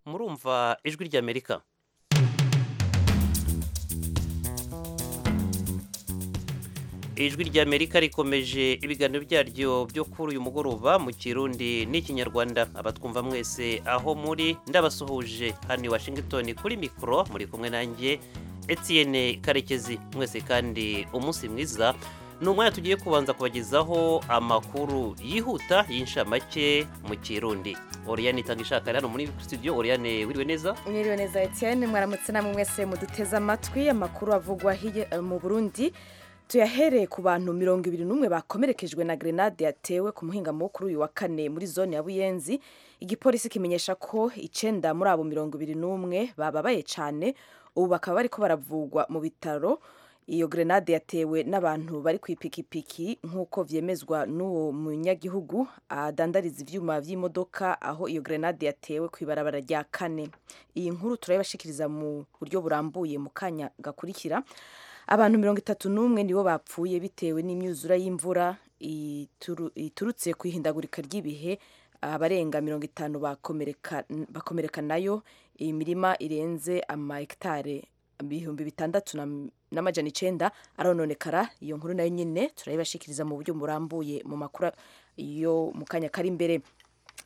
murumva ijwi ry'amerika ijwi ry'amerika rikomeje ibiganiro byaryo byo kuri uyu mugoroba mu kirundi n'ikinyarwanda abatwumva mwese aho muri ndabasuhuje hano i washington kuri mikoro muri kumwe nanjye etienne karekezi mwese kandi umunsi mwiza ni umwanya tugiye kubanza kubagezaho amakuru yihuta y'inshamake mu kirundi oriyane itanga ishaka hano muri studio oriyane wiriwe neza mwiriwe neza etienne mwaramutse namwe mwese muduteze amatwi amakuru avugwa hirya eh, mu burundi tuyahereye ku bantu mirongo ibiri n'umwe bakomerekejwe na grenade yatewe ku muhingamo wo kuri uyu wa kane muri zone ya buyenzi igipolisi kimenyesha ko icenda muri abo mirongo ibiri n'umwe bababaye cane ubu bakaba bariko baravugwa mu bitaro iyo grenade yatewe n'abantu bari ku ipikipiki nk'uko vyemezwa n'uwo munyagihugu adandariza ivyuma vy'imodoka aho iyo grenade yatewe ku ibarabara rya kane iyi nkuru turayibashikiriza mu buryo burambuye mu kanya gakurikira abantu mirongo itatu n'umwe nibo bapfuye bitewe n'imyuzura y'imvura ituru- iturutse ku ihindagurika ry'ibihe abarenga mirongo itanu bakomereka bakomereka nayo imirima irenze ama hegitare ibihumbi bitandatu na- n'amajana icenda arononekara iyo nkuru nayo nyine turayibashikiriza mu buryo burambuye mu makuru yo mu kanya kari imbere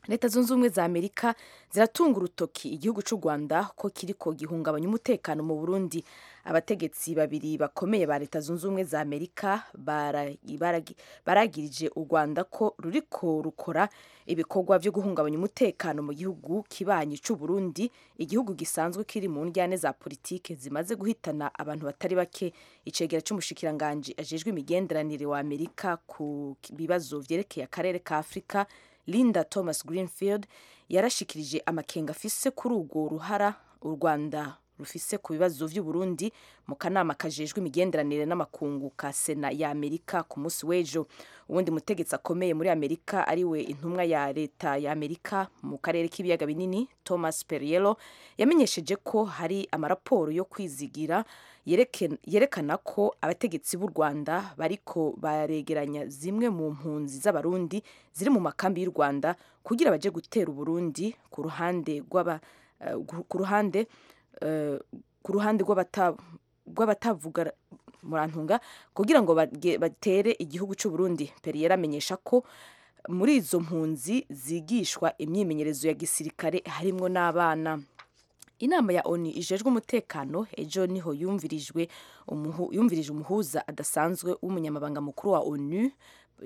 leta zunze ubumwe za amerika ziratunga urutoki igihugu cy'u rwanda ko kiriko gihungabanya umutekano mu burundi abategetsi babiri bakomeye ba leta zunze ubumwe za amerika bara- baragi- baragirije u rwanda ko ruriko rukora ibikorwa byo guhungabanya umutekano mu gihugu kibanyi cy'u burundi igihugu gisanzwe kiri mu njyane za politike zimaze guhitana abantu batari bake icegera cy'umushikiranganji ajejwe imigenderanire wa amerika ku bibazo vyerekeye akarere ka afurika linda thomas greenfield yarashikirije amakenga afise kuri urwo ruhara u rwanda rufise ku bibazo vy'uburundi mu kanama kajejwe imigenderanire n'amakungu ka sena ya amerika ku munsi w'ejo uwundi mutegetsi akomeye muri amerika ariwe intumwa ya leta ya amerika mu karere k'ibiyaga binini thomas periello yamenyesheje ko hari amaraporo yo kwizigira yereke- yerekana ko abategetsi b'u rwanda bariko baregeranya zimwe mu mpunzi z'abarundi ziri mu makambi y'u rwanda kugira baje gutera uburundi ku ruhande rw'aba eh, gu- ku ruhande eh, ku ruhande rw'abata- rw'abatavuga murantunga kugira ngo bage- batere igihugu cy'u Burundi Perrier amenyesha ko muri izo mpunzi zigishwa imyimenyerezo ya gisirikare harimwo n'abana inama ya oni ijejwe umutekano ejo niho yumvirijwe umuhu- yumvirije umuhuza adasanzwe w'umunyamabanga mukuru wa onu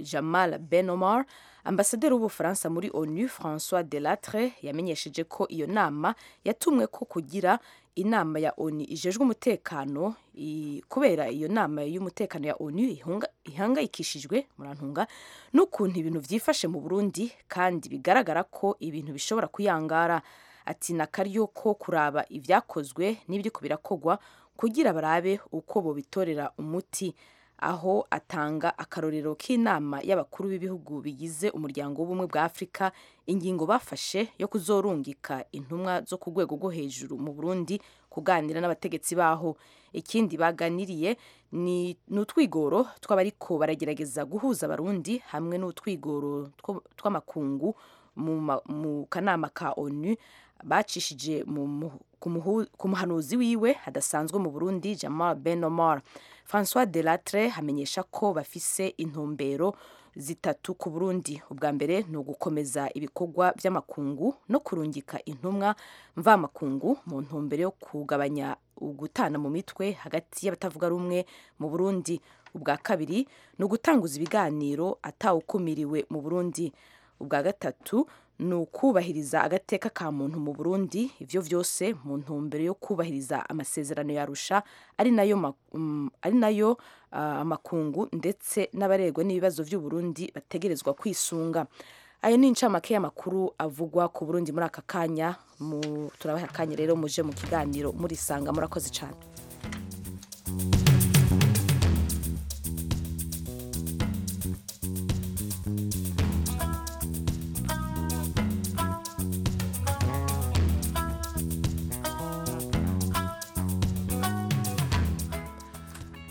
jamal ben omar ambasaderi w'ubufaransa muri onu françois delatre yamenyesheje ko iyo nama yatumwe ko kugira inama ya onu ijejwe umutekano i- kubera iyo nama y'umutekano ya onu ihunga- ihangayikishijwe murantunga n'ukuntu ibintu byifashe mu burundi kandi bigaragara ko ibintu bishobora kuyangara ati ni akaryo ko kuraba ibyakozwe n'ibiriko birakogwa kugira barabe uko bobitorera umuti aho atanga akarorero k'inama y'abakuru b'ibihugu bigize umuryango w'ubumwe bwa afurika ingingo bafashe yo kuzorungika intumwa zo ku rwego rwo hejuru mu burundi kuganira n'abategetsi baho ikindi baganiriye ni ni utwigoro tw'abariko baragerageza guhuza abarundi hamwe n'utwigoro two- tw'amakungu mu ma- mu kanama ka onu bacishije mu mu- ku muhu- ku muhanuzi wiwe hadasanzwe mu burundi jamal ben omar françois delatre hamenyesha ko bafise intumbero zitatu ku burundi ubwa mbere ni ugukomeza ibikorwa by'amakungu no kurungika intumwa mvamakungu mu ntumbero yo kugabanya ugutana mu mitwe hagati y'abatavuga rumwe mu burundi ubwa kabiri ni ugutanguza ibiganiro atawukumiriwe mu burundi ubwa gatatu ni ukubahiriza agateka ka muntu mu burundi ibyo byose mu ntumbero yo kubahiriza amasezerano yarusha ari nayo ma- mm, ari nayo ah, amakungu ndetse n'abaregwa n'ibibazo by'uburundi bategerezwa kwisunga ayo ni incamake y'amakuru avugwa ku burundi muri aka kanya mu- turabaha akanya rero muje mu kiganiro murisanga murakoze cyane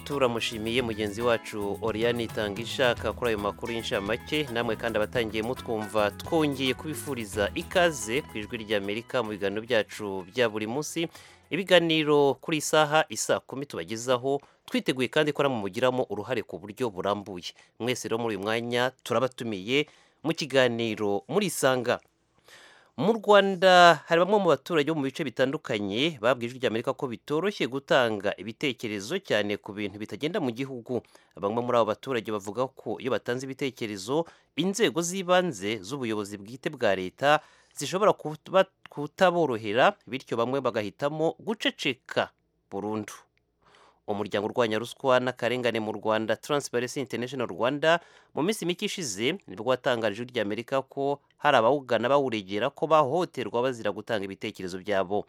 turamushimiye mugenzi wacu Oriane Itangisha akakora ayo makuru y'inshamake namwe kandi abatangiye mutwumva twongeye kubifuriza ikaze ku ijwi ry'Amerika mu biganiro byacu bya buri munsi ibiganiro kuri isaha isa kumi tubagezaho twiteguye kandi ko namumugiramo uruhare ku buryo burambuye mwese rero muri uyu mwanya turabatumiye mu kiganiro muri isanga mu rwanda hari bamwe mu baturage bo mu bice bitandukanye babwiye ijwi ry'amerika ko bitoroshye gutanga ibitekerezo cyane ku bintu bitagenda mu gihugu bamwe muri abo baturage bavuga ko iyo batanze ibitekerezo inzego z'ibanze z'ubuyobozi bwite bwa leta zishobora kuba- kutaborohera bityo bamwe bagahitamo guceceka burundu umuryango urwanya ruswa n'akarengane mu rwanda transparency international rwanda mu minsi mike ishize nibwo watangarije ijwi ry'amerika ko hari abawugana bawuregera ko bahohoterwa bazira gutanga ibitekerezo byabo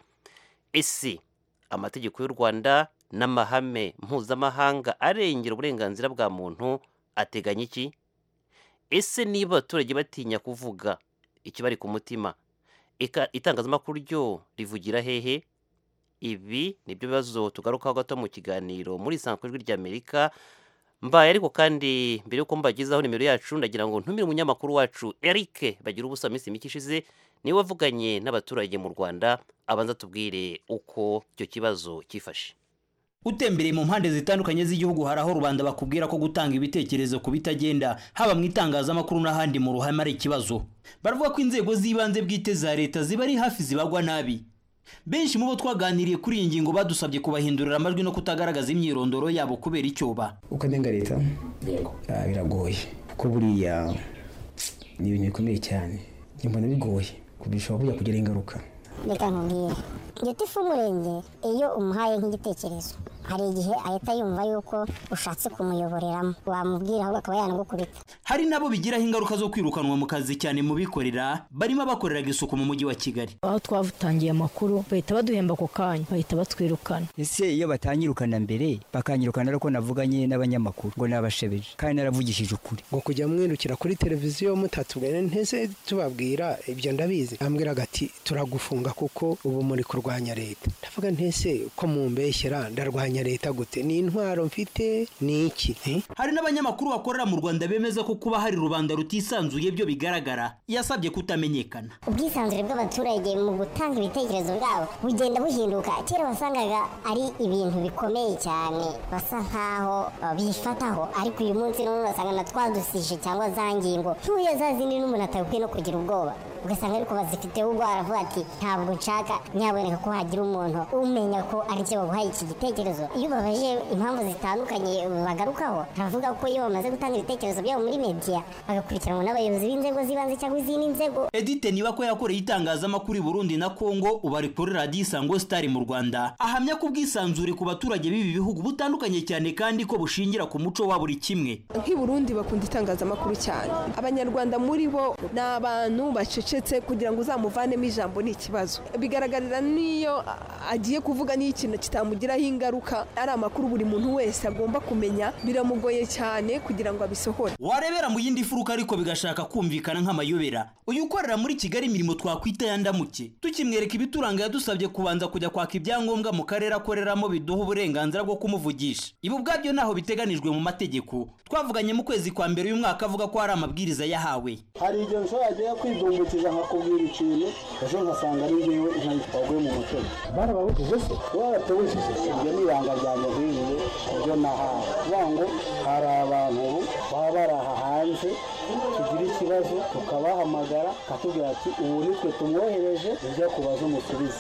ese amategeko y'u rwanda n'amahame mpuzamahanga arengera uburenganzira bwa muntu ateganya iki ese niba abaturage batinya kuvuga ikibari ku mutima eka itangazamakuru ryo rivugira hehe ibi nibyo bibazo tugarukaho gato mu kiganiro muri isanzwe ijwi ry'amerika mbaye ariko kandi mbere yuko mbagezaho nimero yacu ndagira ngo ntumire umunyamakuru wacu Eric bagira ubusa minsi mike ishize niwe wavuganye n'abaturage mu rwanda abanza tubwire uko icyo kibazo cyifashe utembereye mu mpande zitandukanye z'igihugu hari aho rubanda bakubwira ko gutanga ibitekerezo ku bitagenda haba mu itangazamakuru n'ahandi mu ruhame ari ikibazo baravuga ko inzego z'ibanze bwite za leta ziba ari hafi zibagwa nabi benshi mu bo twaganiriye kuri iyi ngingo badusabye kubahindurira amajwi no kutagaragaza imyirondoro yabo kubera icyoba ukanenga leta Ah, biragoye kuko buriya ni ibintu bikomeye cyane njye mbona bigoye kuko bishobora bujya kugira ingaruka reka nkubwire igiti ifu umurenge iyo umuhaye nk'igitekerezo hari igihe ahita yumva yuko ushatse kumuyoboreramo wamubwira ahubwo akaba yanagukubita hari nabo bigiraho ingaruka zo kwirukanwa mu kazi cyane mu bikorera barimo abakoreraga isuku mu mujyi wa kigali aho twatangiye amakuru bahita baduhemba ako kanya bahita batwirukana ese iyo batanyirukana mbere bakanyirukana ari uko navuganye n'abanyamakuru ngo nabashebeje kandi naravugishije ukuri ngo kujya mwirukira kuri televiziyo mutatubwira ntese tubabwira ibyo ndabizi ambwiraga ati turagufunga kuko ubu muri kurwanya leta ndavuga ntese ko mumbeshyera ndarwanya leta gute ni intwaro mfite ni iki eh? hari n'abanyamakuru bakorera mu rwanda bemeza ko kuba hari rubanda rutisanzuye byo bigaragara yasabye kutamenyekana ubwisanzure bw'abaturage mu gutanga ibitekerezo bwabo bugenda buhinduka kera wasangaga ari ibintu bikomeye cyane basa nkaho babifataho ariko uyu munsi none urasanga na twa dusishe cyangwa za ngingo ntuye za zindi n'umuntu atabikwiye no kugira ubwoba ugasanga ariko bazifiteho ubwo aravuga ati ntabwo nshaka nyaboneka ko hagira umuntu umenya ko ari cyo baguhaye iki gitekerezo iyo babaje impamvu zitandukanye bagarukaho baravuga ko iyo bamaze gutanga ibitekerezo byabo muri media bagakurikiranwa n'abayobozi b'inzego z'ibanze cyangwa izindi nzego edite niba ko yakoreye itangazamakuru i burundi na kongo ubu ari kuri radiyo isango sitari mu rwanda ahamya ko ubwisanzure ku baturage b'ibi bihugu butandukanye cyane kandi ko bushingira ku muco wa buri kimwe nk'i Burundi bakunda itangazamakuru cyane abanyarwanda muri bo ni abantu bacecetse kugira ngo uzamuvanemo ijambo ni ikibazo bigaragarira n'iyo a- agiye kuvuga n'iyo ikintu kitamugiraho ingaruka ari amakuru buri muntu wese agomba kumenya biramugoye cyane kugira ngo abisohore warebera mu yindi furuka ariko bigashaka kumvikana nk'amayobera uyu ukorera muri kigali imirimo twakwita ya ndamuke tukimwereka ibituranga yadusabye kubanza kujya kwaka ibyangombwa mu karere akoreramo biduha uburenganzira bwo kumuvugisha ibi ubwabyo ntaho biteganijwe mu mategeko twavuganye mu kwezi kwa mbere uyu mwaka avuga ko hari amabwiriza yahawe hari igihe ushobora agiye kwidumbukiza nkakubwira ikintu ejo nkasanga ari ngewe ijambo twaguye mu mutego barababujije se baratubujije ibyo ni ibanga ryanjye nkiriye ibyo nahawe kuvuga ngo hari abantu ubu baba baraha hanze tugira ikibazo tukabahamagara akatubwira ati ubu nitwe tumwohereje ibyo kubaza umusubize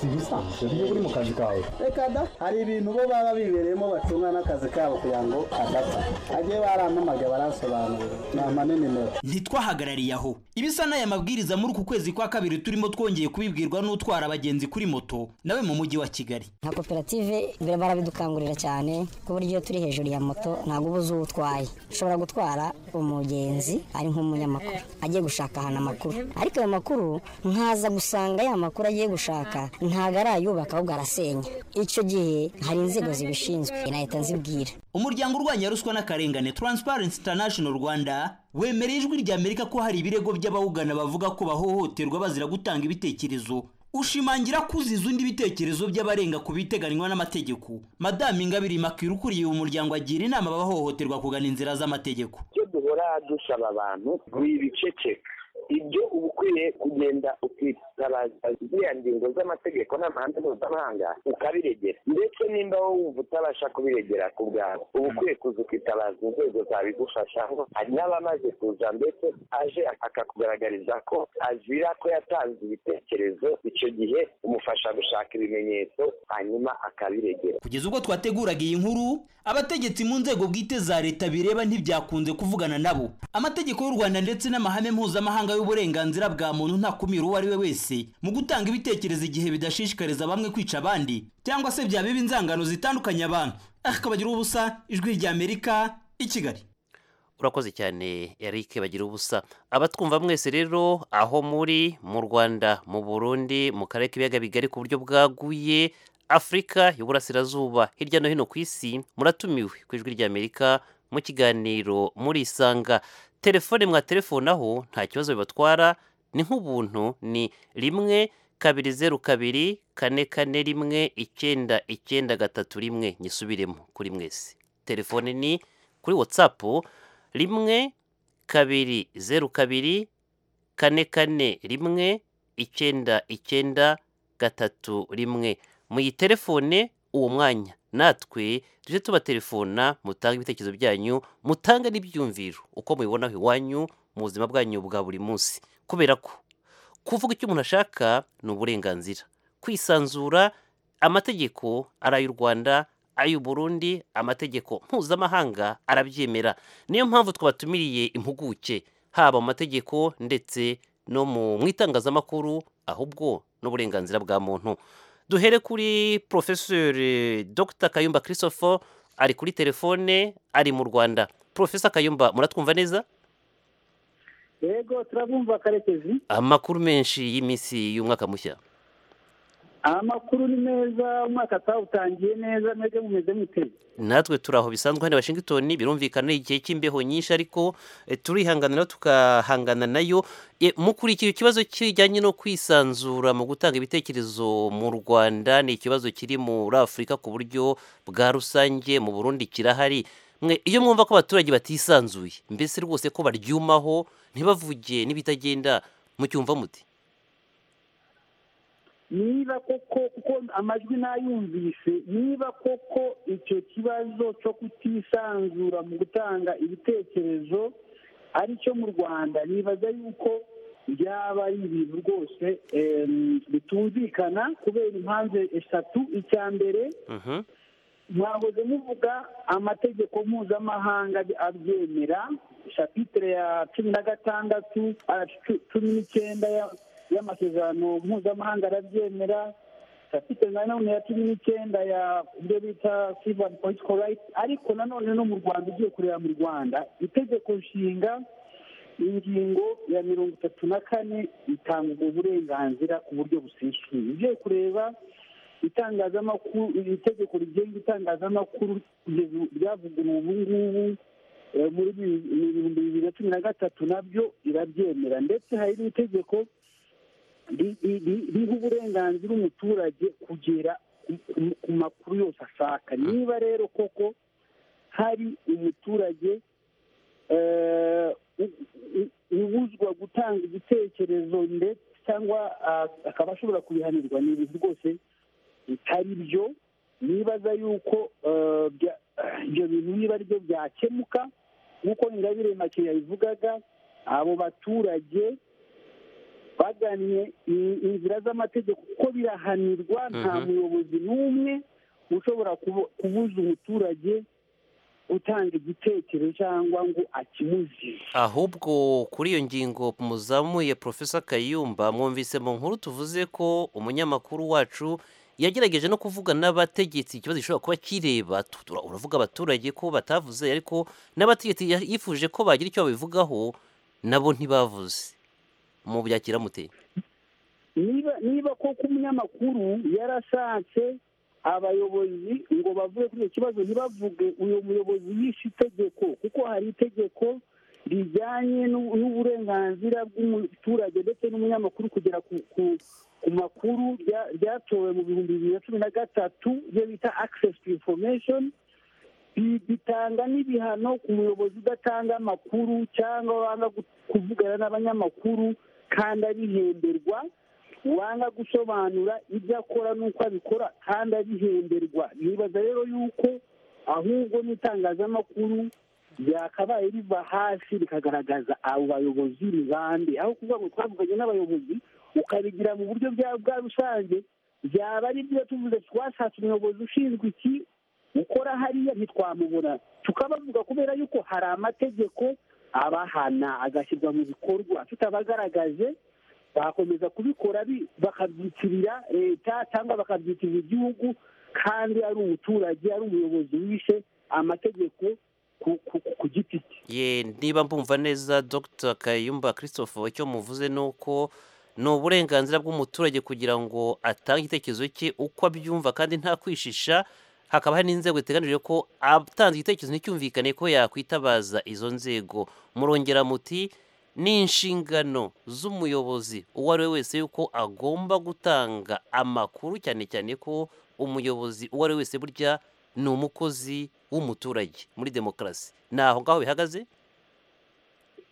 si ibisanzwe iyo uri mu kazi kawe reka da hari ibintu bo baba bibereyemo bacunga n'akazi kabo kugira ngo adapfa agiye barampamagaye baransobanurira namane nimero ntitwahagarariye aho ibisa n'aya mabwiriza muri uku kwezi kwa kabiri turimo twongeye kubibwirwa n'utwara abagenzi kuri moto nawe mu mujyi wa kigali nka koperative mbere barabidukangurira cyane ku buryo iyo turi hejuru ya moto ntabwo uba uzi uwo utwaye ushobora gutwara umugenzi ari nk'umunyamakuru agiye gushaka ahantu amakuru ariko ayo makuru nkaza gusanga ya makuru agiye gushaka ntabwo arayubaka ahubwo arasenya icyo gihe hari inzego zibishinzwe nahita nzibwira umuryango urwanya ruswa n'akarengane transparency international rwanda wemereye ijwi ry'amerika ko hari ibirego by'abawugana bavuga ko bahohoterwa bazira gutanga ibitekerezo ushimangira ko uziza undi bitekerezo by'abarenga ku biteganywa n'amategeko madamu ingabire makira ukuriye umuryango agira inama abahohoterwa kugana inzira z'amategeko icyo duhora dusaba abantu ni ibiceceka ibyo uba ukwiye kugenda ukitabaza ziriya ngingo z'amategeko n'amahame mpuzamahanga ukabiregera ndetse nimba wowe wumva utabasha kubiregera ku bwawe uba ukwiye kuza ukitabaza inzego zabigufasha hari n'abamaze kuza ndetse aje akakugaragariza ko azira ko yatanze ibitekerezo icyo gihe umufasha gushaka ibimenyetso hanyuma akabiregera kugeza ubwo twateguraga iyi nkuru abategetsi mu nzego bwite za leta bireba ntibyakunze kuvugana nabo amategeko y'u rwanda ndetse n'amahame mpuzamahanga y'uburenganzira bwa muntu ntakumira uwo ari we wese mu gutanga ibitekerezo igihe bidashishikariza bamwe kwica abandi cyangwa se byabeba inzangano zitandukanya abantu akabagira ubusa ijwi ry'amerika i kigali urakoze cyane eric bagira ubusa abatwumva mwese rero aho muri mu rwanda mu burundi mu karere k'ibiyaga bigari ku buryo bwaguye afurika y'uburasirazuba hirya no hino ku isi muratumiwe ku ijwi ry'amerika mu kiganiro murisanga telefone mwatelefonaho nta kibazo bibatwara ni nk'ubuntu ni rimwe kabiri zeru kabiri kane kane rimwe icyenda icyenda gatatu rimwe nyisubiremo kuri mwese telefone ni kuri watsapu rimwe kabiri zeru kabiri kane kane rimwe icyenda icyenda gatatu rimwe muyitelefone uwo mwanya natwe tujye tubatelefona mutange ibitekerezo byanyu mutange n'ibyumviro uko mubibonaho iwanyu mu buzima bwanyu bwa buri munsi kubera ko kuvuga icyo umuntu ashaka ni uburenganzira kwisanzura amategeko ari ay'u rwanda ay'u Burundi amategeko mpuzamahanga arabyemera niyo mpamvu twabatumiriye impuguke haba mu mategeko ndetse no mu mu itangazamakuru ahubwo n'uburenganzira bwa muntu duhere kuri porofeseri dr kayumba christopher ari kuri telefone ari mu rwanda porofesa kayumba muratwumva neza yego turabumva karekezi amakuru menshi y'iminsi y'umwaka mushya amakuru ni meza umwaka atawutangiye neza mwebwe mumeze muteze natwe turi aho bisanzwe hano i washington birumvikana ni igihe cy'imbeho nyinshi ariko eh, turihangana tukahangana nayo Eh, mukurikira ikibazo kijyanye no kwisanzura mu gutanga ibitekerezo mu rwanda ni ikibazo kiri muri afurika ku buryo bwa rusange mu burundi kirahari mwe iyo mwumva ko abaturage batisanzuye mbese rwose ko baryumaho ntibavuge n'ibitagenda mucyumva muti niba koko kuko amajwi n'ayumvise niba koko icyo kibazo cyo kutisanzura mu gutanga ibitekerezo ari cyo mu rwanda nibaza yuko byaba ari ibintu rwose em, bitumvikana kubera impamvu eshatu icya mbere mwahoze muvuga amategeko mpuzamahanga abyemera shapitire ya cumi na gatandatu ah, cu- cumi n'icyenda ya- y'amasezerano mpuzamahanga arabyemera shapitire na none ya cumi n'icyenda ya ibyo bita civil political rights ariko nanone no mu rwanda ugiye kureba mu rwanda itegeko nshinga ingingo ya mirongo itatu na kane itanga ubwo burenganzira ku buryo busesuye ugiye kureba itangazamakuru iri tegeko rigenga itangazamakuru rye- ryavuguruwe ubu ngubu eh, muri bi- mu bihumbi bibiri na cumi na gatatu nabyo rirabyemera ndetse hari n'itegeko ri- ri- ri- riha uburenganzira umuturage kugera ku- ku- ku makuru yose ashaka niba rero koko hari umuturage eh, u- u- ubuzwa gutanga igitekerezo ndetse cyangwa ah, akaba ashobora kubihanirwa ni ibintu rwose bitari byo nibaza yuko eh, bya- ibyo bintu niba ari byo byakemuka nk'uko ingabire make yabivugaga abo baturage bagannye i- inzira z'amategeko kuko birahanirwa nta Mhm. muyobozi n'umwe ushobora kubu- kubuza umuturage gutanga igitekerezo cyangwa ngo akimuzize ahubwo kuri iyo ngingo muzamuye profesa kayumba mwumvise mu nkuru tuvuze ko umunyamakuru wacu yagerageje no kuvuga n'abategetsi ikibazo gishobora kuba kireba tu- tura- uravuga abaturage ko batavuze ariko n'abategetsi ya- yifuje ko bagira icyo babivugaho nabo ntibavuze mu byakira mute niba niba koko umunyamakuru yarashatse abayobozi ngo bavuge kuri icyo kibazo ntibavuge uyu muyobozi yishe itegeko kuko hari itegeko rijyanye n'u- n'uburenganzira bw'umuturage ndetse n'umunyamakuru kugera ku- ku ku makuru rya- ryatowe mu bihumbi bibiri na cumi na gatatu ibyo bita access to information Bi- bitanga n'ibihano ku muyobozi udatanga amakuru cyangwa wanga gu- kuvugana n'abanyamakuru kandi abihemberwa wanga gusobanura ibyo akora n'uko abikora kandi abihemberwa nibaza rero yuko ahubwo n'itangazamakuru ryakabaye riva hasi rikagaragaza abo bayobozi ni bande aho kuvuga ngo twavuganye n'abayobozi ukabigira mu buryo bwa- bwa rusange byaba ari byo tuvuze twashatse umuyobozi ushinzwe iki ukora hariya ntitwamubona tukabavuga kubera yuko hari amategeko abahana agashyirwa mu bikorwa tutabagaragaje bakomeza kubikora bi- bakabyitirira leta cyangwa bakabyitirira igihugu kandi ari umuturage ari umuyobozi wishe amategeko ku- ku- ku giti cye ye niba mbumva neza dr kayumba christophe icyo muvuze ni uko ni uburenganzira bw'umuturage kugira ngo atange igitekerezo cye uko abyumva kandi nta kwishisha hakaba hari n'inzego ziteganijwe ko atanze igitekerezo nticyumvikane ko yakwitabaza izo nzego murongera muti ni inshingano z'umuyobozi uwo ari we wese yuko agomba gutanga amakuru cyane cyane ko umuyobozi uwo ari we wese burya ni umukozi w'umuturage muri demokarasi ni aho ngaho bihagaze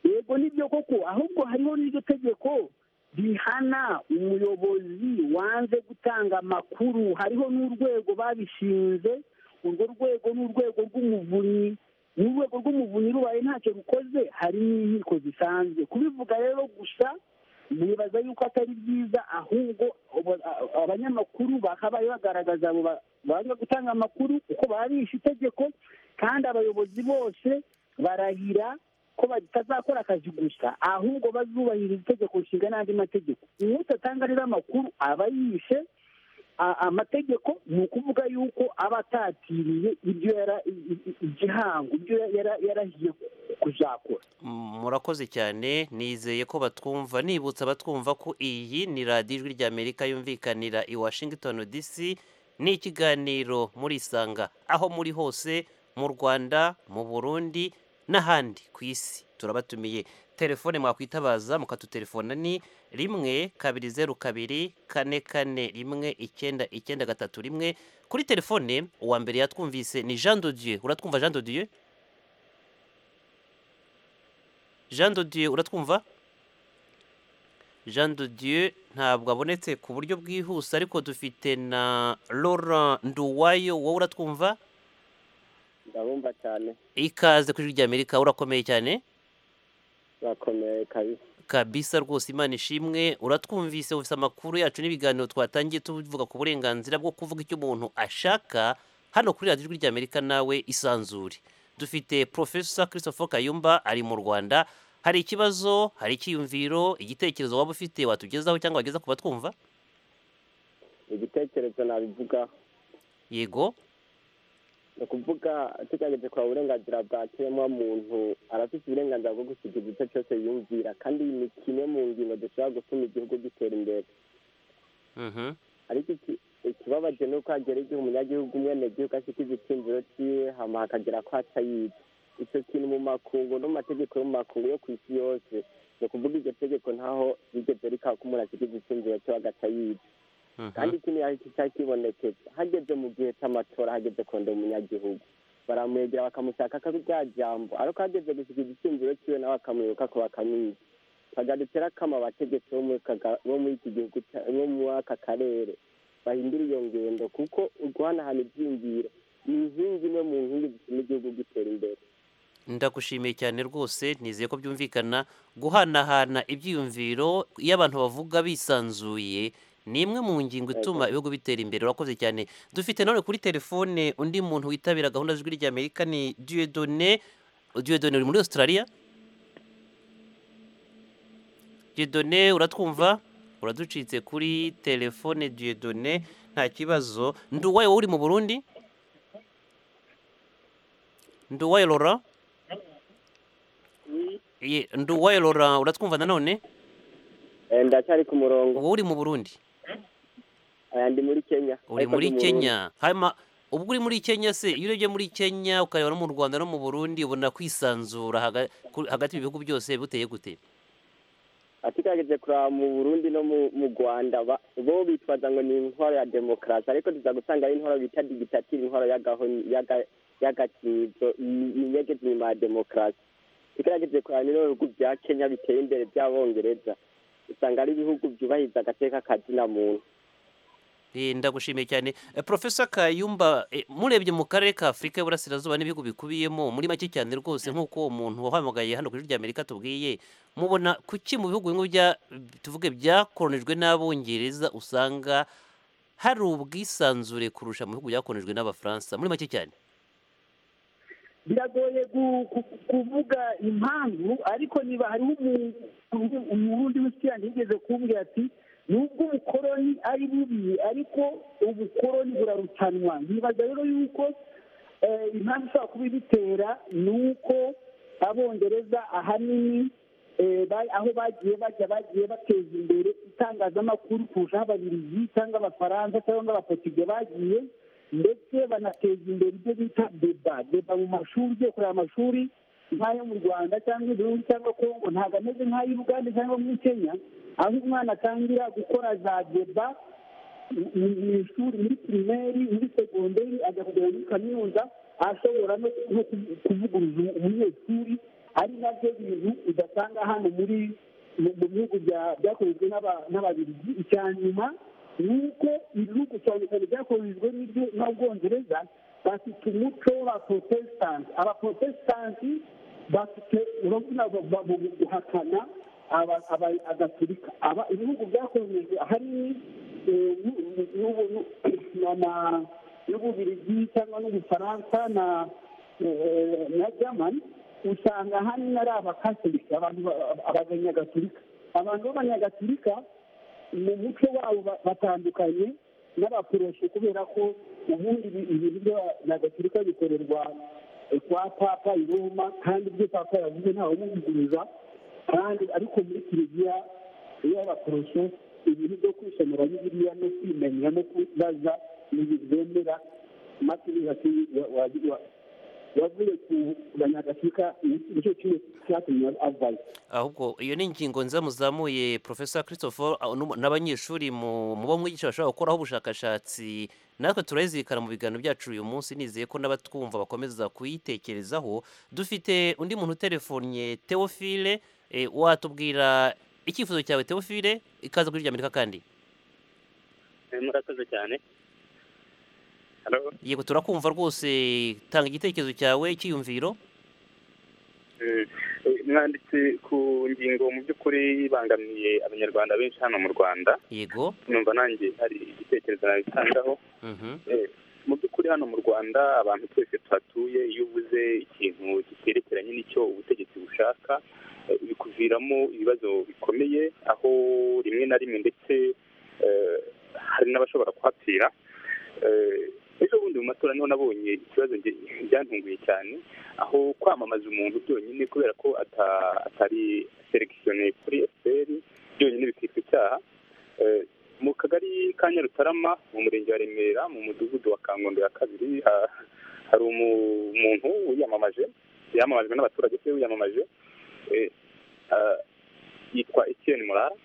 yego nibyo koko ahubwo hariho n'iryo tegeko rihana umuyobozi wanze gutanga amakuru hariho n'urwego babishinze urwo rwego ni urwego rw'umuvunyi ni urwego rw'umuvunyi rubaye ntacyo rukoze hari n'inkiko zisanzwe kubivuga rero gusa nibaza yuko atari byiza ahubwo abo- a- abanyamakuru bakabaye bagaragaza abo ba- banga gutanga amakuru kuko baba bishe itegeko kandi abayobozi bose barahira ko batazakora akazi gusa ahubwo bazubahiriza itegeko nshinga n'andi mategeko uwutatanga rero amakuru aba yishe a- amategeko ni ukuvuga yuko aba atatiriye ibyo yara- i- i- igihango ibyo yara- yarahiye kuzakora M- murakoze cyane nizeye ko batwumva nibutsa batwumva ko iyi ni radiyo ijwi ry'amerika yumvikanira i washington dc ni ikiganiro muri isanga aho muri hose mu rwanda mu burundi n'ahandi ku isi turabatumiye telefone mwakwitabaza mukatutelefona ni rimwe kabiri zeru kabiri kane kane rimwe icyenda icyenda gatatu rimwe kuri telefone uwa mbere yatwumvise ni jean dodieu uratwumva jean dodieu jean de dieu uratwumva jean de dieu ntabwo abonetse ku buryo bwihuse ariko dufite na laurent nduwayo wowe uratwumva ndabumva cyane ikaze ku ijwi ry'amerika urakomeye cyane bakomeye kabisa kabisa rwose imana ishimwe uratwumvise ufite amakuru yacu n'ibiganiro twatangiye tuvuga ku burenganzira bwo kuvuga icyo umuntu ashaka hano kuri radiyo ijwi ry'amerika nawe isanzure dufite profesa christopher kayumba ari mu rwanda hari ikibazo hari icyiyumviro igitekerezo waba ufite watugezaho cyangwa wageza ku batwumva igitekerezo nabivuga yego ni ukuvuga tugaragaje kwa uburenganzira bwa kiremwa muntu arafite uburenganzira bwo gusiga igice cyose yumvira kandi ni kimwe mu ngingo dushobora gutuma igihugu gitera imbere Mhm. ariko iki- ikibabaje ni uko hagera igihe umunyagihugu umwenegihugu ashyika igitsindiro cyiwe hama hakagera ko atayizi icyo kintu mu makungu no mu mategeko yo mu makungu yo ku isi yose ni ukuvuga iryo tegeko ntaho rigeze rikaba ko umuntu ashyika igitsindiro cyo agatayizi kandi iki ni cyari kibonekeza hageze mu gihe cy'amatora hageze kondera umunyagihugu baramwegera bakamushaka ko ari rya jambo ariko hageze gusiga igitsindiro cyiwe nawe akamwibuka ko bakamwica bagarutse rakama abategetsi bo muri kaga- bo muri iki gihugu cya- bo muri aka karere bahindura iyo ngendo kuko guhanahana ibyiyumviro ni inkingi imwe mu nkingi zituma igihugu gitera imbere ndagushimiye cyane rwose nizeye ko byumvikana guhanahana ibyiyumviro iyo abantu bavuga bisanzuye ni imwe mu ngingo ituma ibihugu bitera imbere urakoze cyane dufite none kuri telefone undi muntu witabira gahunda z'ijwi ry'amerika ni dieudonne dieudonne uri muri australia dieudonne uratwumva uraducitse kuri telefone dieudonne nta kibazo nduwaye wowe uri mu burundi nduwaye laurent Ye, nduwaye laurent uratwumva nanone ndacyari ku murongo wowe uri mu burundi aya ndi muri kenya uri muri kenya hama ubwo uri muri kenya se iyo urebye muri kenya ukareba no mu rwanda no mu burundi ubona kwisanzura haga- ku- hagati y'ibihugu byose buteye gute atigerageje kuraba mu burundi no mu- mu rwanda ba- bo bitwaza ngo ni intwaro ya demokarasi ariko tuza gusanga ari intwaro bita digitative intwaro y'agaho- y'aga- y'agakizo ni- ni inyegeti nyuma ya demokarasi tugerageze kuraba rero ibihugu bya kenya biteye imbere by'abongereza usanga ari ibihugu byubahiriza agateka kazina muntu Eh, ndagushimiye cyane Eh, profesa kayumba eh, murebye mu karere ka afurika y'uburasirazuba n'ibihugu bikubiyemo muri make cyane rwose nk'uko uwo muntu wahamagaye hano ku ijwi ry'amerika tubwiye mubona kuki mu bihugu bimwe bya tuvuge byakoronijwe n'abongereza usanga hari ubwisanzure kurusha mu bihugu byakoronijwe n'abafaransa muri make cyane biragoye gu- ku- kuvuga impamvu ariko niba hariho umu- umu- umurundi w'inshuti yanjye yigeze kumbwira ati nubwo ubukoroni ari bubi ariko ubukoroni burarutanwa nibaza rero yuko eh, impamvu ishobora kuba ibitera ni uko abongereza ahanini eh, ba- aho bagiye bajya bagiye bateza imbere itangazamakuru kurusha aho ababiligi cyangwa abafaransa cyangwa abapotige bagiye ndetse banateza imbere ibyo bita deba deba mu mashuri ugiye kureba amashuri nk'ayo mu rwanda cyangwa i burundi cyangwa kongo ntabwo ameze nk'ayo i bugande cyangwa muri kenya aho umwana atangira gukora za deba mu- mu ishuri muri pirimeri muri segonderi ajya kugera muri kaminuza ashobora no no ku- kuvuguruza umunyeshuri ari nabyo bintu udasanga hano muri mu mu bihugu bya- byakorejwe n'aba- n'ababiligi icya nyuma ni uko ibihugu cyane cyane byakorejwe n'ibyo n'abwongereza bafite umuco w'abaporotesitanti abaporotesitanti bafite urabona ba- ba- mu guhakana aba- aba- agaturika aba ibihugu byakorejwe ahanini eh, n'u- n'u- n'u- na- na- n'ububirigi cyangwa n'ubufaransa na eh, na germany usanga ahanini ari abakatolika abantu ba- abanyagatolika abantu b'abanyagatolika mu muco wabo ba- batandukanye n'abaporoshe kubera ko ubundi ibi- ibintu by'abanyagatolika bikorerwa eh, kwa papa i roma kandi ibyo papa yavuze ntawe umuvuguruza kandi ariko muri kiliziya y'abaporoshe ibintu byo kwisomera bibiliya no kwimenya no kubaza ni ibintu bemera matini wavuye ku banyagatolika nicyo kimwe cyatumye avayo ahubwo iyo ni ingingo nziza muzamuye profesa christopher ah, nu- n'abanyeshuri mu mu bo mwigisha bashobora gukoraho ubushakashatsi natwe turazirikana mu biganiro byacu uyu munsi nizeye ko n'abatwumva bakomeza kuyitekerezaho dufite undi muntu utelefonnye teofile eh, watubwira icyifuzo cyawe teofile ikaza kuri ry'amerika kandi murakoze cyane Hello? yego turakumva rwose tanga igitekerezo cyawe cyiyumviro Eh, eh, mwanditse ku ngingo mu by'ukuri ibangamiye abanyarwanda benshi hano mu rwanda yego numva nanjye hari igitekerezo nabitangaho Mhm. Eh, mu by'ukuri hano mu rwanda abantu twese tuhatuye iyo uvuze ikintu kiterekeranye n'icyo ubutegetsi bushaka eh, bikuviramo ibibazo bikomeye aho rimwe na rimwe ndetse eh, hari n'abashobora kuhapfira Eh, ejo bundi mu matora niho nabonye ikibazo nge- byantunguye cyane aho kwamamaza umuntu byonyine kubera ko ata- atari selekisiyoneye kuri efuperi byonyine bikitwa icyaha Eh, mu kagari ka nyarutarama mu murenge wa remera mu mudugudu wa kangondo ya kabiri ha- hari umu- umuntu wiyamamaje yamamajwe n'abaturage se wiyamamaje eh, ah, yitwa etienne murara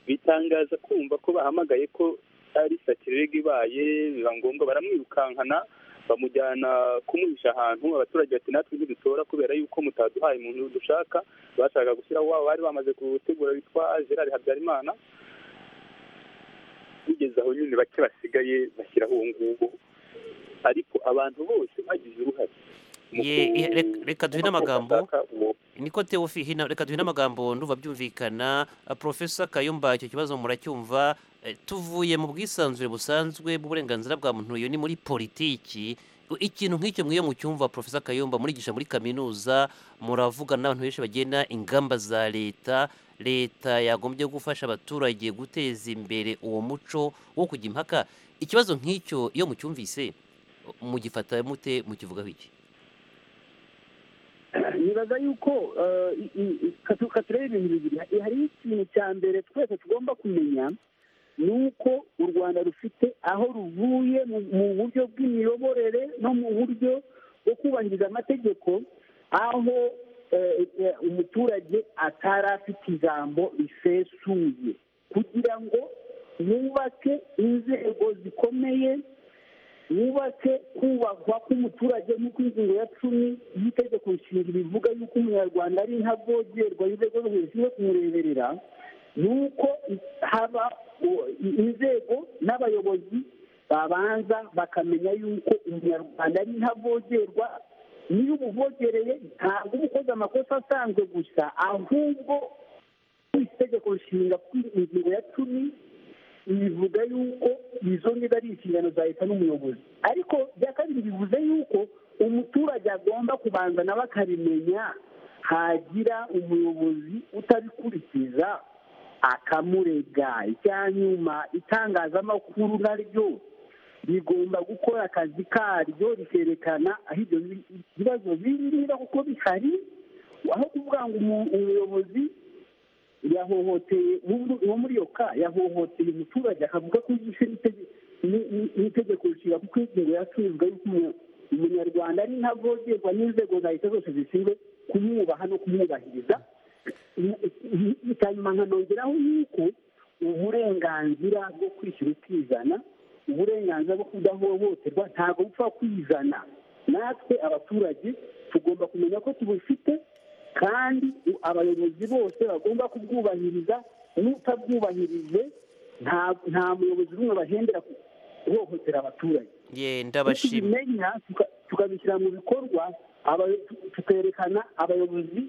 bitangaza kumva ko bahamagaye ko ari satirega ibaye biba ngombwa baramwirukankana bamujyana kumuhisha ahantu abaturage bati natwe ntidutora kubera yuko mutaduhaye umuntu dushaka bashaka gushyiraho wabo bari bamaze gutegura bitwa gerard habyarimana bigeze aho nyine bake basigaye bashyiraho uwo nguwo ariko abantu bose bagize uruhare Ye- i- rek- reka duhine amagambo uwo niko teofi hino reka duhine amagambo ndumva byumvikana Ah, profesa kayumba icyo kibazo muracyumva Eh, tuvuye mu bwisanzure busanzwe bw'uburenganzira bwa muntu iyo ni muri politiki U- ikintu nk'icyo mwiyo mucyumva profesa kayumba murigisha muri kaminuza muravugana n'abantu benshi bagena ingamba za leta leta yagombye gufasha abaturage guteza imbere uwo muco wo kujya impaka ikibazo nk'icyo iyo mucyumvise mugifata mute mukivugaho iki nibaza yuko eh, i- i- i- katu- katureba ibintu bibiri hari ikintu cya mbere twese tugomba kumenya ni uko u rwanda rufite aho ruvuye mu- mu buryo bw'imiyoborere no mu buryo bwo kubahiriza amategeko aho eh, eh, umuturage atari afite ijambo risesuye kugira ngo yubake inzego zikomeye wubake kubahwa k'umuturage nk'uko ingingo ya cumi y'itegeko nshinga bivuga yuko umunyarwanda ari intavogerwa y'urwego rwo hejuru yo kumureberera ni uko haba u- inzego n'abayobozi babanza bakamenya yuko umunyarwanda ari intavogerwa niyo umuvogereye ntabwo uba ukoze amakosa asanzwe gusa ahubwo itegeko nshinga kuri ingingo ya cumi bivuga yuko izo niba ari inshingano za leta n'umuyobozi ariko bya kabiri bivuze yuko umuturage agomba kubanza nawe akabimenya hagira umuyobozi utabikurikiza akamurega icyanyuma itangazamakuru naryo rigomba gukora akazi karyo rikerekana aho ibyo bi- bibazo biri niba kuko bihari aho kuvuga ngo umu- umuyobozi yahohoteye uwo muri iyo ka yahohoteye umuturage akavuga ko yishe n'itegeko nshinga kuko ingingo ya cumi ivuga yuko umu- umunyarwanda ari ntavogerwa n'inzego za leta zose zishinzwe kumwubaha no kumwubahiriza hanyuma nkanongeraho yuko uburenganzira bwo kwishyira ukizana uburenganzira bwo kudahohoterwa ntabwo bupfa kwizana natwe abaturage tugomba kumenya ko tubufite kandi u- abayobozi bose bagomba kubwubahiriza n'utabwubahirije nta- nta muyobozi n'umwe bahendera ku- guhohotera abaturage ye iyo ndabashima tubimenya tuka- tukabishyira mu bikorwa abayo- tu- tukerekana abayobozi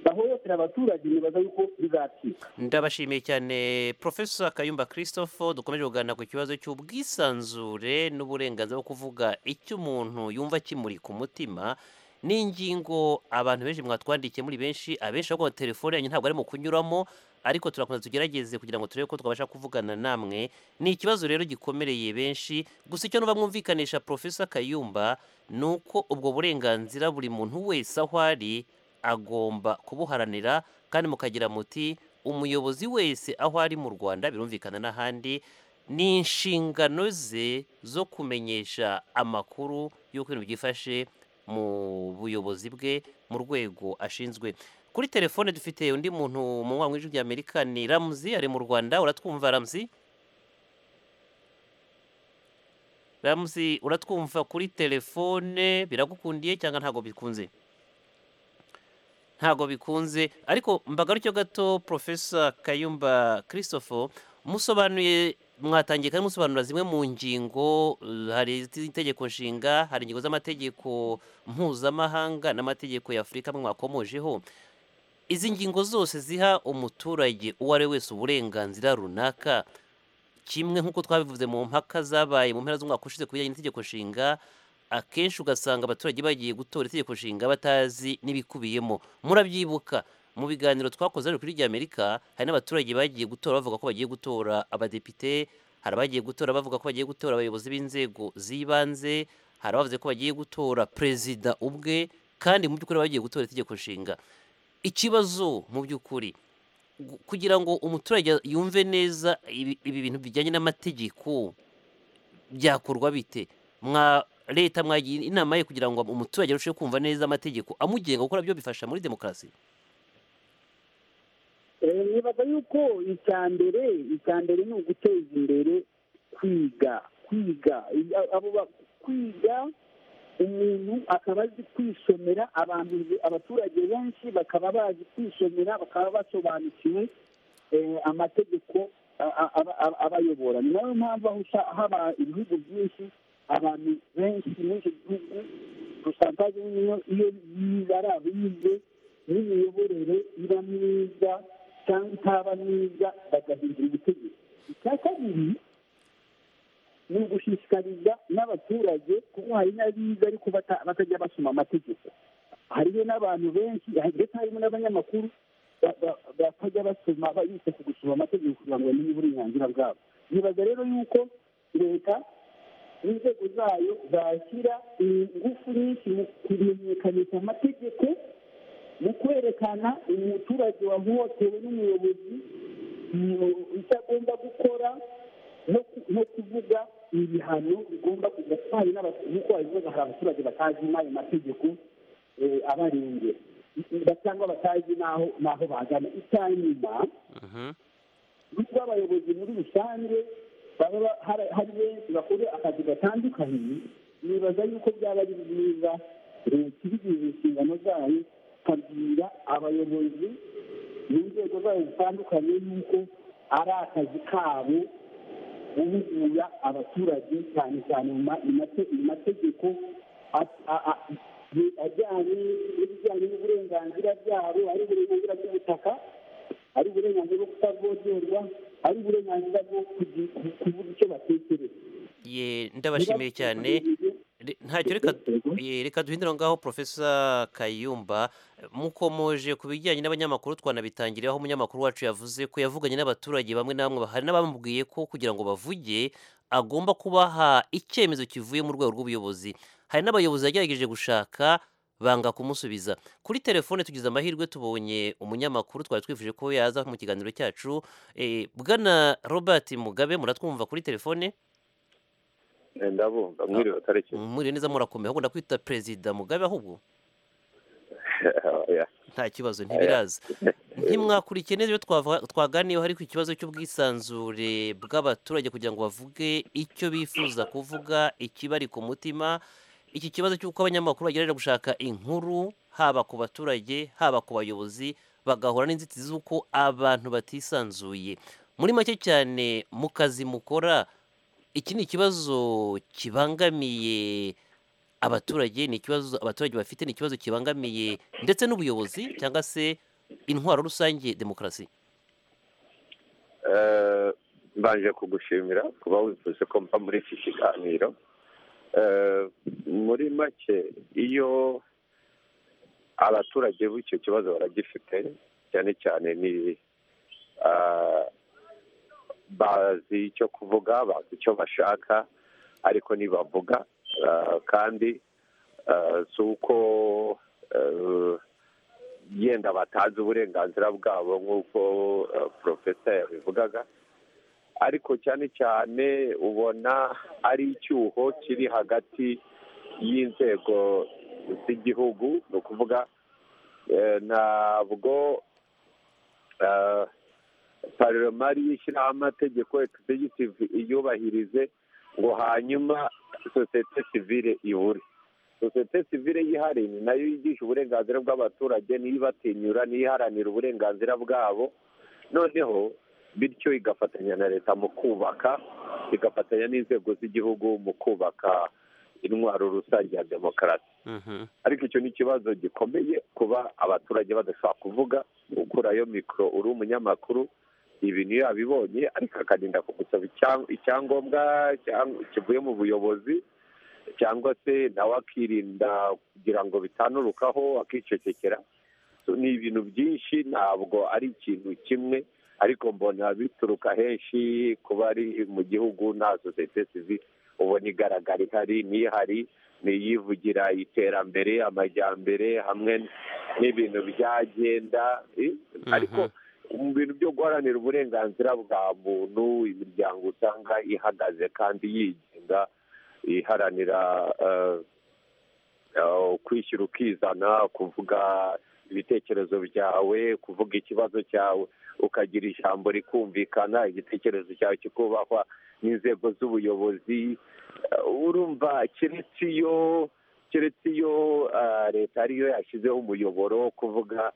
bahohotera abaturage nibaza yuko bizacika ndabashimiye cyane profesa kayumba christophe dukomeje kuganira ku kibazo cy'ubwisanzure n'uburenganzira bwo kuvuga icyo umuntu yumva kimuri ku mutima n'ingingo abantu benshi mwatwandikiye muri benshi abenshi bavuga ngo telefone yanyu ntabwo arimo kunyuramo ariko turakomeza tugerageze kugira ngo turebe ko twabasha kuvugana namwe ni ikibazo rero gikomereye benshi gusa icyo nuba mwumvikanisha profesa kayumba ni uko ubwo burenganzira buri muntu wese aho ari agomba kubuharanira kandi mukagira muti umuyobozi wese aho ari mu rwanda birumvikana n'ahandi ni inshingano ze zo kumenyesha amakuru y'uko ibintu byifashe mu buyobozi bwe mu rwego ashinzwe kuri telefone dufite undi muntu mu nkwamwi w'ijwi ry'amerika ni ramuzi ari mu rwanda uratwumva ramuzi ramuzi uratwumva kuri telefone biragukundiye cyangwa ntabwo bikunze ntabwo bikunze ariko mbagarutyo gato profesa kayumba christophe musobanuye mwatangiye kandi musobanura zimwe mu ngingo eh, hari itegeko nshinga hari ingingo z'amategeko mpuzamahanga n'amategeko ya afurika amwe mwakomojeho izi ngingo zose ziha umuturage uwo ari we wese uburenganzira runaka kimwe nk'uko twabivuze mu mpaka zabaye mu mpera z'umwaka ushize ku bijyanye n'itegeko nshinga akenshi ugasanga abaturage bagiye gutora itegeko nshinga batazi n'ibikubiyemo murabyibuka mu biganiro twakoze hano kuri rya amerika hari n'abaturage bagiye gutora bavuga ko bagiye gutora abadepite hari abagiye gutora bavuga ko bagiye gutora abayobozi b'inzego z'ibanze hari abavuze ko bagiye gutora perezida ubwe kandi mu by'ukuri bagiye gutora itegeko nshinga ikibazo mu by'ukuri gu- kugira ngo umuturage yumve neza ibi ibi bintu bijyanye n'amategeko byakorwa bite mwa leta mwagira inama ye kugira ngo umuturage arusheho kumva neza amategeko amugenga gukora byo bifasha muri demokarasi Eh, nibaza yuko icya mbere icya mbere ni uguteza imbere kwiga kwiga I- abo ba- kwiga umuntu akaba azi kwisomera abantu abaturage benshi bakaba bazi kwisomera bakaba basobanukiwe eh, amategeko a- a- aba- aba- abayobora ni nayo mpamvu aho usa- haba ibihugu byinshi abantu benshi muri icyo gihugu posantaje niyo iyo bari abize n'imiyoborere iba myiza cyangwa itaba myiza bagahindura ubutegetsi icya kabiri ni ugushishikariza n'abaturage kuko hari n'abiza ariko bata- batajya basoma amategeko hariyo n'abantu benshi ndetse harimo n'abanyamakuru ba- ba- batajya basoma bita ku gusoma amategeko kugira ngo bamenye uburenganzira bwabo nibaza rero yuko leta inzego zayo zashyira ingufu nyinshi mu kumenyekanisha amategeko mu kwerekana umuturage wahohotewe n'umuyobozi mu- icyo agomba gukora kuvuga ibihano bigomba kujya twari nk'uko babivuga hari abaturage batazi n'ayo mategeko eh, abarengera Ba- cyangwa batazi n'aho n'aho bagana icya nyuma nubwo abayobozi muri rusange baba ba- hari- hari benshi bakora akazi gatandukanye nibaza yuko byaba ari byiza leta ibigize inshingano zayo ikabwira abayobozi mu nzego zayo zitandukanye yuko ari akazi kabo guhugura abaturage cyane cyane mu ma- mu mate- mu mategeko a- a- a- ye- ajyanye n'ibijyanye n'uburenganzira byabo ari uburenganzira bw'ubutaka ari uburenganzira bwo kutavogerwa ari uburenganzira bwo kugi- ku- kuvuga icyo batekereza Ye, ndabashimiye cyane Re- ntacyo reka ye, reka duhindure aho ngaho profesa kayumba mukomoje ku bijyanye n'abanyamakuru twanabitangiriye aho umunyamakuru wacu yavuze ko yavuganye n'abaturage bamwe na bamwe hari n'abamubwiye ko kugira ngo bavuge agomba kubaha icyemezo kivuye mu rwego rw'ubuyobozi hari n'abayobozi yagerageje gushaka banga kumusubiza kuri telefone tugize amahirwe tubonye umunyamakuru twari twifuje ko yaza mu kiganiro cyacu Eh, bwana robert mugabe muratwumva kuri telefone ndabumva mwiriwe tariki mwiriwe neza murakomeye ahubwo ndakwita perezida mugabe ahubwo nta kibazo ntibiraza ntimwakurikiye neza ibyo twava- twaganiyeho ariko ikibazo cy'ubwisanzure bw'abaturage kugira ngo bavuge icyo bifuza kuvuga ikibari ku mutima iki kibazo cy'uko abanyamakuru bagerageza gushaka inkuru haba ku baturage haba ku bayobozi bagahura n'inzitizi z'uko abantu batisanzuye muri make cyane mu kazi mukora iki ni ikibazo kibangamiye abaturage ni ikibazo abaturage bafite ni ikibazo kibangamiye ndetse n'ubuyobozi cyangwa se intwaro rusange demokarasi Eh, mbanje kugushimira kuba wifuza ko mva muri iki kiganiro Eh, muri make iyo abaturage b'icyo kibazo baragifite cyane cyane ni ah, bazi icyo kuvuga bazi icyo bashaka ariko ntibavuga ah, kandi ah, si uko eh, yenda batazi uburenganzira bwabo nk'uko eh, porofesa yabivugaga ariko cyane cyane ubona ari icyuho kiri hagati y'inzego z'igihugu ni ukuvuga eh, ntabwo eh, paroma ishyiraho amategeko egisegitivu iyubahirize ngo hanyuma sosiyete sivire ibure sosiyete sivire yihariye ni nayo yigisha uburenganzira bw'abaturage niyo ibatinyura niyo iharanira uburenganzira bwabo noneho bityo igafatanya na leta mu kubaka igafatanya n'inzego z'igihugu mu kubaka intwaro rusange ya demokarasi ariko icyo ni ikibazo gikomeye kuba abaturage badashobora kuvuga ukurayo mikoro uri umunyamakuru ibintu iyo yabibonye ariko akarinda kugusaba icyang- icyangombwa cyang- kivuye mu buyobozi cyangwa se nawe akirinda kugira ngo bitanurukaho akicecekera So, ni ibintu byinshi ntabwo ari ikintu kimwe ariko mbona bituruka henshi kuba ari mu gihugu nta sosiyete sivile ubona igaragara ihari n'ihari ni iyivugira iterambere amajyambere hamwe n'ibintu byagenda eh, ariko mu bintu byo guharanira uburenganzira bwa muntu imiryango usanga ihagaze kandi yigenga iharanira eh, eh, kwishyira ukizana kuvuga ibitekerezo byawe kuvuga ikibazo cyawe ukagira ijambo rikumvikana igitekerezo cyawe kikubahwa n'inzego z'ubuyobozi Eh, urumva keretse iyo keretse iyo eh, leta ariyo yashyizeho umuyoboro wo kuvuga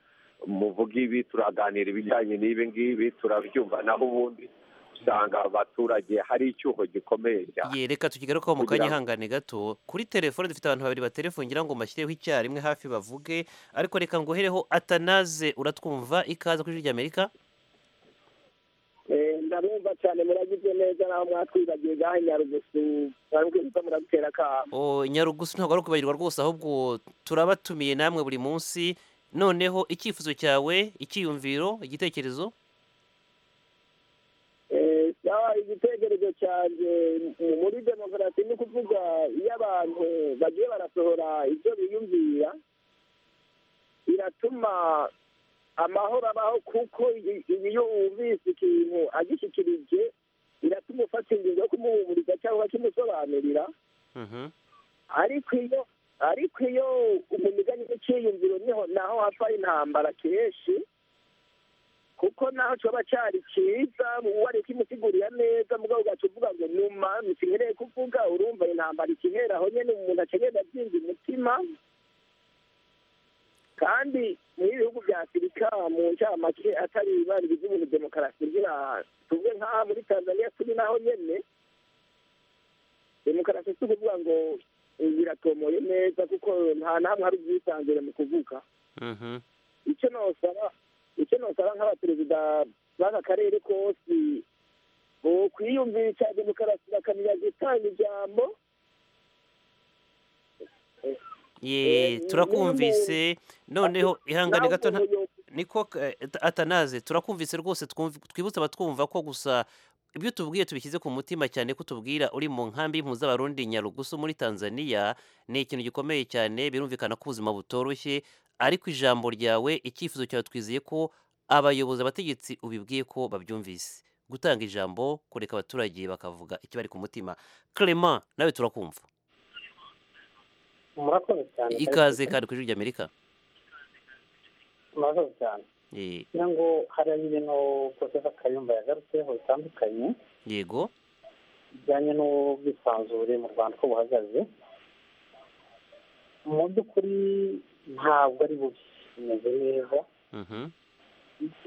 muvuga ibi turaganira ibijyanye n'ibi ngibi turabyumva naho ubundi usanga abaturage hari icyuho gikomeye cyane ye reka tukigarukaho mu kanya Kugira ngo- ihangane gato kuri telefone dufite abantu babiri baterefone ngira ngo mbashyireho icyarimwe hafi bavuge ariko reka ngohereho atanaze uratwumva ikaza kuri ijwi ry'amerika Eh, ndabumva cyane muragize neza naho mwatwibagiwe ngaho i nyarugusu mwabwiye ko muradutera akamo o nyarugusu ntabwo ari ukubagirwa rwose ahubwo turabatumiye namwe buri munsi noneho icyifuzo cyawe icyiyumviro igitekerezo Eh, sawa igitekerezo cyanjye mu- muri demokarasi ni ukuvuga iyo abantu bagiye barasohora ibyo biyumvira biratuma amahoro abaho kuko iyo iyo wumvise ikintu agishyikirije biratuma ufata ingingo yo kumuhumuriza cyangwa kimusobanurira ariko iyo ariko iyo mu migani cyiyumviro niho naho hapfa intambara kenshi kuko naho coba cari ciza wari kimusigurira neza mugabo ugaca uvuga ngo numa ntikinkereye kuvuga urumva intambara ikihera aho nyene umuntu acagenda azinda umutima kandi muri ibihugu vya afurika mu ncamake atari ibaniriza ibintu demokarasi ngira tuvuge nk'aha muri tanzania turi naho nyene demokarasi si ukuvuga ngo biratomoye neza kuko nta nahamwe hari ubwisanzure mu kuvuga icyo nosaba icyo nosaba nk'abaperezida b'aka karere kose kwiyumvisha demokarasi bakamenya gutanga ijambo ye turakumvise noneho ihangane gato nta- niko eh, atanaze turakumvise rwose twumv- twibutse abatwumva ko gusa ibyo tubwiye tubishyize ku mutima cyane ko tubwira uri mu nkambi y'impuzabarundi nyarugusu muri tanzania ni ikintu gikomeye cyane birumvikana ko ubuzima butoroshye ariko ijambo ryawe icyifuzo cyawe twizeye ko abayobozi abategetsi ubibwiye ko babyumvise gutanga ijambo kureka abaturage bakavuga ikibari ku mutima clement nawe turakumva murakoze cyane ikaze kandi ku ijwi ry'amerika murakoze cyane Eh, kugira ngo hari ibintu profesa kayumba yagarutseho bitandukanye yego bijyanye n'ubwisanzure mu rwanda uko buhagaze mu by'ukuri ntabwo ari bubi bimeze neza Mhm.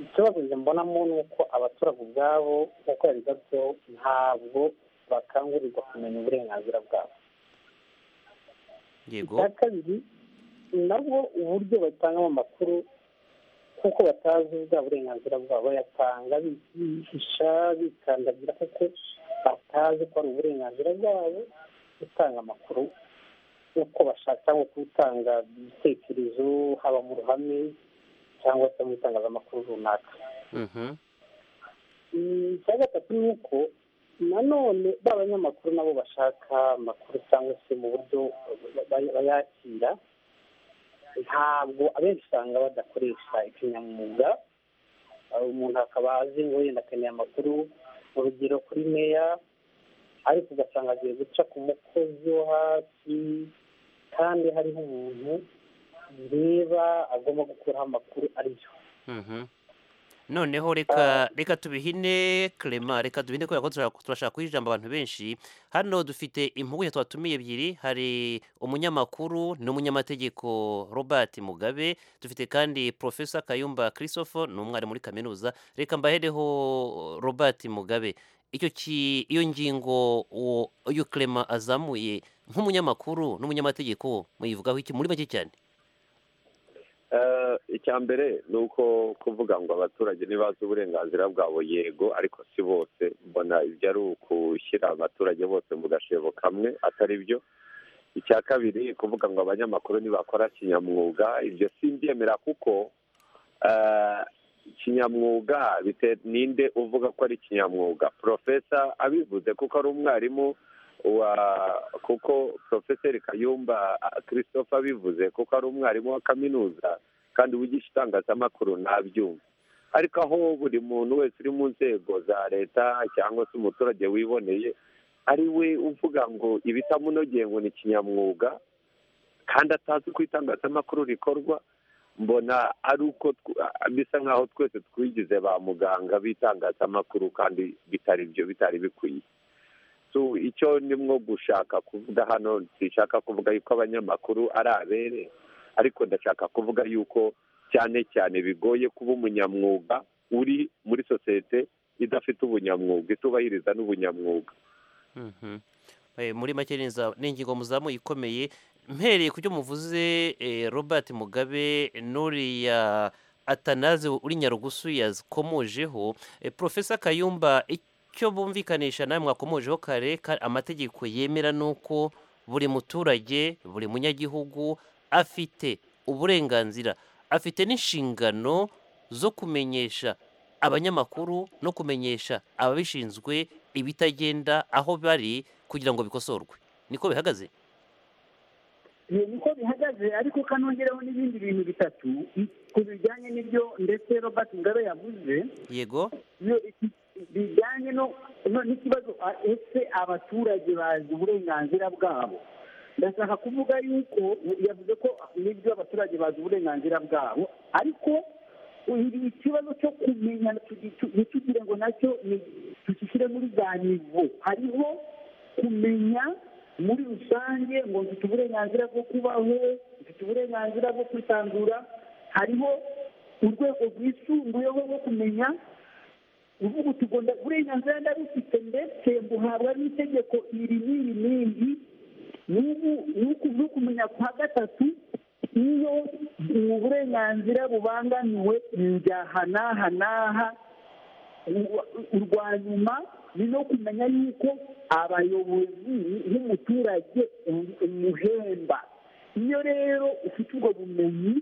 ikibazo njye mbonamo ni uko abaturage ubwabo nk'uko yabigarutseho ntabwo bakangurirwa kumenya uburenganzira bwabo yego icya kabiri nabwo uburyo batangamo amakuru kuko batazi bwa burenganzira bwabo bayatanga bihisha bikandagira kuko batazi ko ari uburenganzira bwabo gutanga amakuru uko bashaka cyangwa gutanga ibitekerezo haba mu ruhame cyangwa se mu itangazamakuru runaka Mhm. Mm, icya gatatu ni uko nanone ba banyamakuru nabo bashaka amakuru cyangwa se mu buryo ba- ba- bayakira ntabwo abenshi usanga badakoresha ikinyamwuga Uh, umuntu akaba azi ngo yenda akeneye amakuru urugero kuri meya ariko ugasanga agiye guca ku mukozi wo hasi kandi hariho umuntu reba agomba gukuraho amakuru ariyo Mhm. noneho reka reka tubihine clement reka tubihine kubera ko turashaka- turashaka kuha ijambo abantu benshi hano dufite impuguke twatumiye ebyiri hari umunyamakuru n'umunyamategeko robert mugabe dufite kandi profesa kayumba christophe ni umwarimu muri kaminuza reka mbahereho robert mugabe icyo ki iyo ngingo uwo uyu clement azamuye nk'umunyamakuru n'umunyamategeko muyivugaho iki muri make cyane Eh, icya mbere ni uko kuvuga ngo abaturage ntibazi uburenganzira bwabo yego ariko si bose mbona ibyo ari ukushyira abaturage bose mu gashebo kamwe atari byo icya kabiri kuvuga ngo abanyamakuru ntibakora kinyamwuga ibyo simbyemera kuko eh, kinyamwuga bite- ninde uvuga ko ari kinyamwuga profesa abivuze kuko ari umwarimu wa kuko profeseri kayumba ah, christophe abivuze kuko ari umwarimu wa kaminuza kandi uwigisha itangazamakuru ntabyumva ariko aho buri muntu wese uri mu nzego za leta cyangwa se umuturage wiboneye ari we uvuga ngo ibitamunogeye ngo ni kinyamwuga kandi atazi uko itangazamakuru rikorwa mbona ari uko tw- ah, bisa nk'aho twese twigize ba muganga b'itangazamakuru kandi bitari byo bitari bikwiye so icyo ndimo gushaka kuvuga hano sinshaka kuvuga yuko abanyamakuru ari abere ariko ndashaka kuvuga yuko cyane cyane bigoye kuba umunyamwuga uri muri sosiyete idafite ubunyamwuga itubahiriza n'ubunyamwuga Mhm. Eh, muri make ni inza- ni ingingo muzamuye ikomeye mpereye ku byo muvuze eh, robert mugabe n'uriya atanaze uri nyarugusu yakomojeho Eh, profesa kayumba icyo bumvikanisha nawe mwakomojeho kare ka- amategeko yemera ni uko buri muturage buri munyagihugu afite uburenganzira afite n'inshingano zo kumenyesha abanyamakuru no kumenyesha ababishinzwe ibitagenda aho bari kugira ngo bikosorwe niko bihagaze Eh, niko bihagaze ariko kanongereho n'ibindi bintu bitatu i- ku bijyanye n'ibyo ndetse robert mugabe yavuze yego Iyo iki- bijyanye no no n'ikibazo a- ese abaturage bazi uburenganzira bwabo ndashaka kuvuga yuko yavuze ko n'ibyo abaturage bazi uburenganzira bwabo ariko iri ikibazo cyo kumenya tugi- tu- ntitugire ngo nacyo ni- tugishyire muri za nivo hariho kumenya muri rusange ngo mfite uburenganzira bwo kubaho mfite uburenganzira bwo kwisanzura hariho urwego rwisumbuyeho rwo kumenya uvuga uti ngo nda- uburenganzira ndarufite ndetse mbuhabwa n'itegeko iri n'iri n'iri n'ubu n'uku- n'ukumenya kwa gatatu iyo ubu burenganzira bubangamiwe njya aha n'aha n'aha urwa nyuma ni no kumenya yuko abayobozi n'umuturage umuhemba iyo rero ufite ubwo bumenyi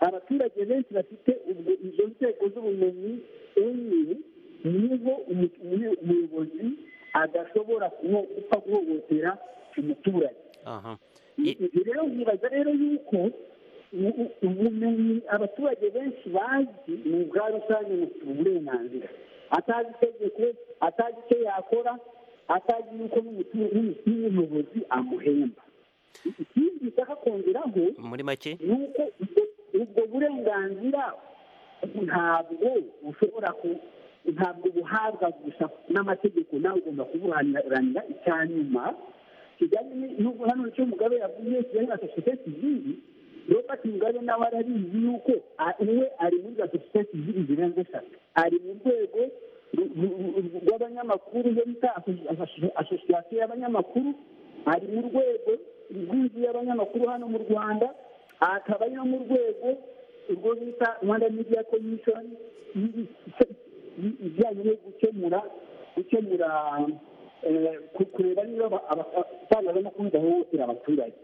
abaturage benshi bafite ubwo izo nzego z'ubumenyi enye niho umu- umu- umuyobozi adashobora kuho- gupfa guhohotera umuturage aha ibyo rero nkibaza rero yuko u- u- ubumenyi abaturage benshi bazi ni ubwa rusange bufite uburenganzira atazi itegeko atazi icyo yakora atazi yuko n'umutu- n'umu- n'umuyobozi amuhemba ikindi nshaka kongeraho muri make ni uko ubwo- ubwo burenganzira ntabwo bushobora ku ntabwo buhabwa gusa n'amategeko nawe ugomba kuburanira icya nyuma kijyanye n'ubu hano icyo mugabe yavuze kijyanye na sosiyete sivili robert mugabe nawe arabizi yuko a- we ari muri za sosiyete sivili zirenze eshatu ari mu rwego ru- ru- ru- rw'abanyamakuru yo bita aso- aso- asosiyasiyo y'abanyamakuru ari mu rwego rw'inzu y'abanyamakuru hano mu rwanda akaba ari no mu rwego urwo bita rwanda media commission i- i- i- ijyanye no gukemura gukemura eh, ku- kureba niba aba- aba- abatangazamakuru bahohotera abaturage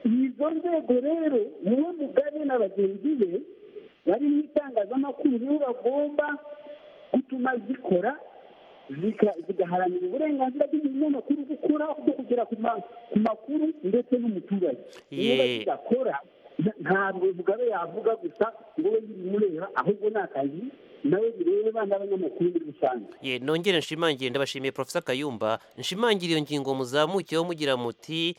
izo nzego rero niwe mugabe na bagenzi be bari mu itangazamakuru nibo bagomba gutuma zikora zika- zigaharanira uburenganzira bw'umunyamakuru gukora bwo kugera ku ma- ku makuru ndetse n'umuturage niba Ye- zidakora nta- ntabwo mugabe yavuga gusa ngo we bimureba ahubwo ni akazi nawe bireba n'abanyamakuru muri rusange ye nongere nshimangire ndabashimiye profesa kayumba nshimangire iyo ngingo muzamukeho mugira muti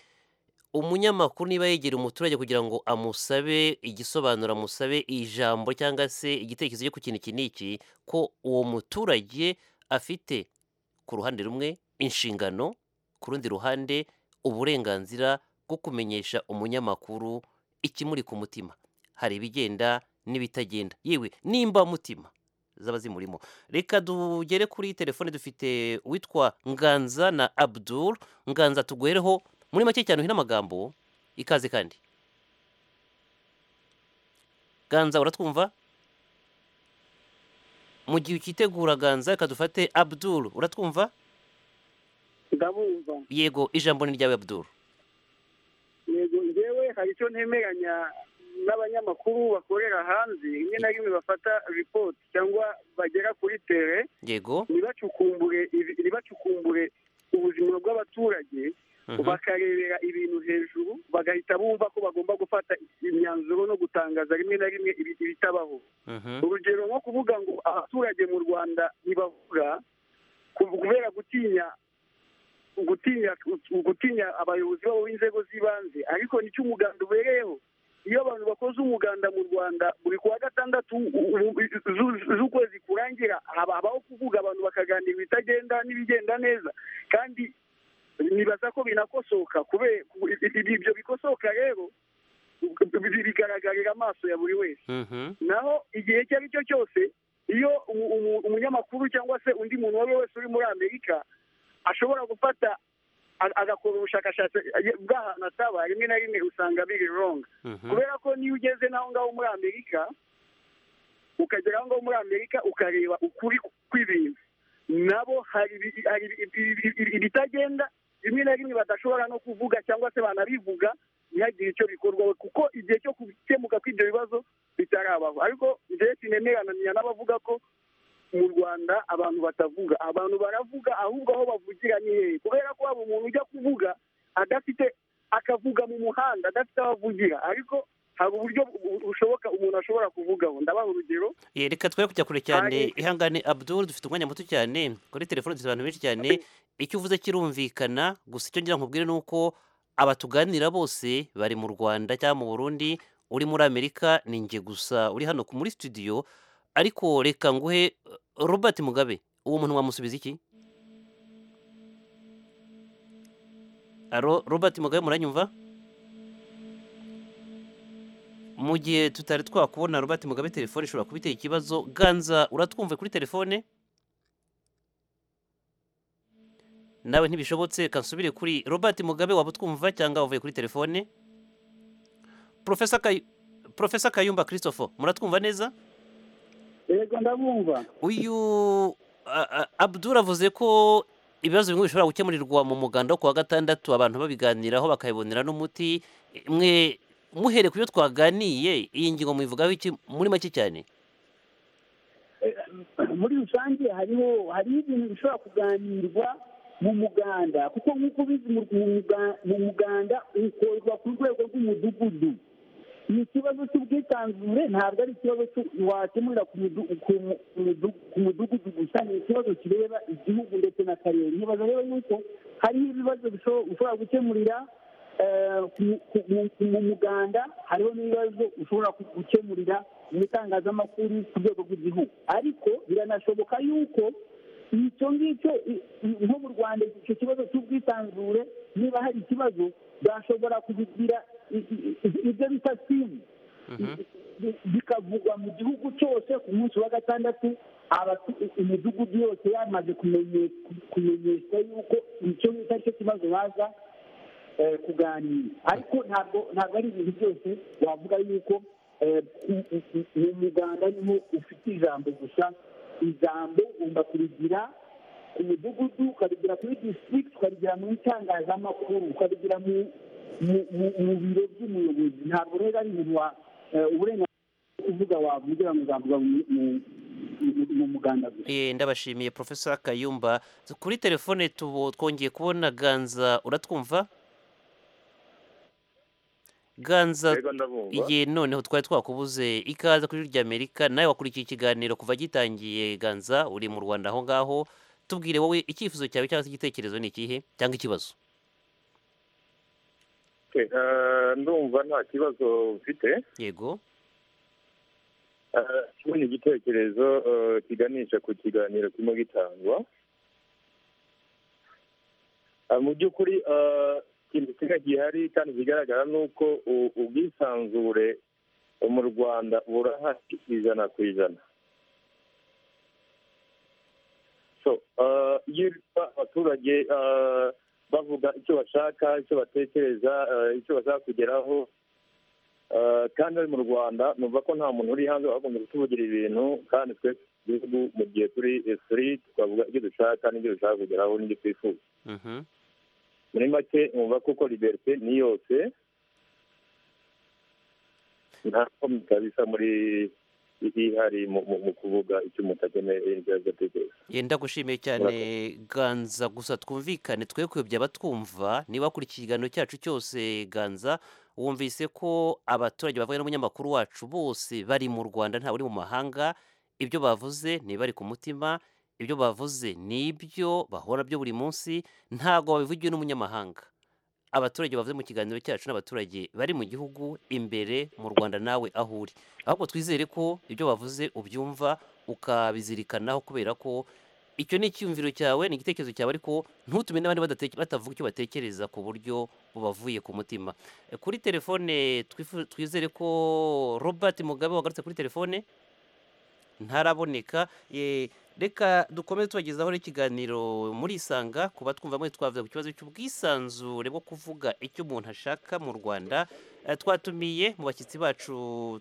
umunyamakuru niba yegera umuturage kugira ngo amusabe igisobanuro amusabe ijambo cyangwa se igitekerezo cye ku kintu iki n'iki ko uwo muturage afite ku ruhande rumwe inshingano ku rundi ruhande uburenganzira bwo kumenyesha umunyamakuru ikimuri ku mutima hari ibigenda n'ibitagenda yewe nimba mutima zaba zimurimo reka tugere kuri telefone dufite uwitwa nganza na abdul nganza tuguhereho muri make cyane uhina amagambo ikaze kandi ganza uratwumva mu gihe ukitegura ganza reka dufate abdul uratwumva ndabumva yego ijambo ni ryawe abdul yego njyewe hari icyo ntemeranya n'abanyamakuru bakorera hanze rimwe na rimwe bafata ripoti cyangwa bagera kuri tere yego ntibacukumbure ntibacukumbure ubuzima bw'abaturage Mhm. bakarebera ibintu hejuru bagahita bumva ko bagomba gufata imyanzuro no gutangaza rimwe na rimwe ibi- ibitabaho Mhm. urugero nko kuvuga ngo abaturage mu rwanda ntibavuga ku- kubera gutinya gutinya gutinya abayobozi babo b'inzego z'ibanze ariko nicyo umuganda ubereyeho iyo abantu bakoze umuganda mu rwanda buri kuwa gatandatu u- u- zu- z'ukwezi kurangira haba- habaho kuvuga abantu bakaganira ibitagenda n'ibigenda neza kandi nibaza ko binakosoka kubera ku- i- i- ibyo bikosoka rero bi- bigaragarira amaso ya buri wese Mhm. naho igihe icyo ari cyo cyose iyo umu- umu- umunyamakuru cyangwa se undi muntu uwo ari we wese uri muri amerika ashobora gufata a- agakora ubushakashatsi bw'ahantu ataba rimwe na rimwe usanga biri wrong Mhm. kubera ko niyo ugeze n'aho ngaho muri amerika ukagera aho ngaho muri amerika ukareba ukuri kw'ibintu nabo hari ibi- hari ibi- ibi- ibi- ibitagenda rimwe na rimwe badashobora no kuvuga cyangwa se banabivuga ntihagire icyo bikorwaho kuko igihe cyo gukemuka kw'ibyo bibazo bitarabaho ariko njyewe sinemerananya n'abavuga ko mu rwanda abantu batavuga abantu baravuga ahubwo aho bavugira ni hehe kubera ko waba umuntu ujya kuvuga adafite akavuga mu muhanda adafite aho avugira ariko hari uburyo bu- bushoboka umuntu ashobora kuvugaho ndabaha urugero Eh, reka twe kujya kure cyane ihangane abdul dufite umwanya muto cyane kuri telefone dufite abantu benshi cyane icyo uvuze kirumvikana gusa icyo ngira nkubwire ni uko abatuganira bose bari mu rwanda cyangwa mu burundi uri muri amerika ni njye gusa uri hano ku- muri studio ariko reka nguhe eh, robert mugabe uwo muntu wamusubiza iki Aro, robert mugabe muranyumva mu gihe tutari twakubona Robert Mugabe telefone ishobora kuba iteye ikibazo ganza uratwumve kuri telefone nawe ntibishobotse reka nsubire kuri Robert Mugabe waba utwumva cyangwa wavuye kuri telefone Profesa Kayu Profesa Kayumba Christopher muratwumva neza yego ndabumva uyu a- a- Abdul avuze ko ibibazo bimwe bishobora gukemurirwa mu muganda wo ku wa gatandatu abantu babiganiraho bakabibonera n'umuti mwe muhere ku byo twaganiye iyi ngingo muyivugaho iki muri make cyane muri rusange hariho hariho ibintu bishobora kuganirwa mu muganda kuko nk'uko ubizi mu mu muga- mu muganda ukorwa ku rwego rw'umudugudu ni ikibazo cy'ubwisanzure ntabwo ari ikibazo cy'u- wakemurira ku mudu- ku mu- ku mudu- ku mudugudu gusa ni ikibazo kireba igihugu ndetse n'akarere nkibaza rero yuko hariho ibibazo bisho- ushobora gukemurira eh, ku- ku- mu- ku- mu muganda hariho n'ibibazo ushobora ku- gukemurira mu itangazamakuru ku rwego rw'igihugu ariko biranashoboka yuko icyo ngicyo i- i- nko mu rwanda icyo kibazo cy'ubwisanzure niba hari ikibazo bashobora kubigira i- i- i- ibyo bita simu bi- bikavugwa mu gihugu cyose ku munsi wa gatandatu abatu- imidugudu yose yamaze kumenye- kumenyeshwa yuko icyo ngicyo ari cyo kibazo baza eh, kuganira ariko ntabwo ntabwo ari ibintu byose wavuga yuko eh, u- u- u- mu muganda niho ufite ijambo gusa ijambo ugomba kurigira ku mudugudu ukarigira kuri district ukarigira mu itangazamakuru ukarigira mu mu- mu- mu biro by'umuyobozi ntabwo rero ari ibintu wa eh, uburenganzira uvuga wavugira ngo uzavuga mu- mu- mu- mu muganda gusa Eh, ndabashimiye profesa kayumba kuri telefone tubo twongeye kubona ganza uratwumva ganza Yego, ndabumva. igihe noneho twari twakubuze ikaza kuri rya amerika nawe wakurikiye ikiganiro kuva gitangiye ganza uri mu rwanda aho ngaho tubwire wowe icyifuzo cyawe cyangwa se igitekerezo ni ikihe cyangwa ikibazo Okay, eh, ndumva nta kibazo mfite yego kubona igitekerezo eh, kiganisha ku kiganiro kirimo gitangwa Eh, mu by'ukuri eh, ikintu kimwe gihari kandi kigaragara ni uko u- ubwisanzure mu rwanda burahari ijana ku ijana so eh, iyo ureba abaturage eh, bavuga icyo bashaka icyo batekereza eh, icyo bashaka kugeraho Eh, kandi ari mu rwanda numva ko nta muntu uri hanze wakagombye kutuvugira ibintu kandi twese igihugu mu gihe turi turi twavuga ibyo dushaka n'ibyo dushaka kugeraho n'ibyo twifuza Mhm. muri make numva kuko liberite ni yose nta komyi kabisa muri ihari mu- mu mu kuvuga icyo umuntu akeneye ibyo agatekereza Eh, ndagushimiye cyane ganza gusa twumvikane twe kuyobya abatwumva niba wakurikiye ikiganiro cyacu cyose ganza wumvise ko abaturage bavuye n'umunyamakuru wacu bose bari mu rwanda ntawe uri mu mahanga ibyo bavuze ni bari ku mutima ibyo bavuze ni ibyo bahora byo buri munsi ntabwo babivugiwe n'umunyamahanga abaturage bavuze mu kiganiro cyacu n'abaturage bari mu gihugu imbere mu rwanda nawe aho uri ahubwo twizere ko ibyo bavuze ubyumva ukabizirikanaho kubera ko icyo ni icyumviro cyawe ni igitekerezo cyawe ariko ntutume n'abandi badate- batavuga icyo batekereza ku buryo bubavuye ku mutima Eh, kuri telefone twifu- twizere ko robert mugabe wagarutse kuri telefone ntaraboneka Eh, reka dukomeze tubagezaho n'ikiganiro muri isanga kuba twumva mwe twavuze ku kibazo cy'ubwisanzure bwo kuvuga icyo umuntu ashaka mu rwanda Eh, twatumiye mu bashyitsi bacu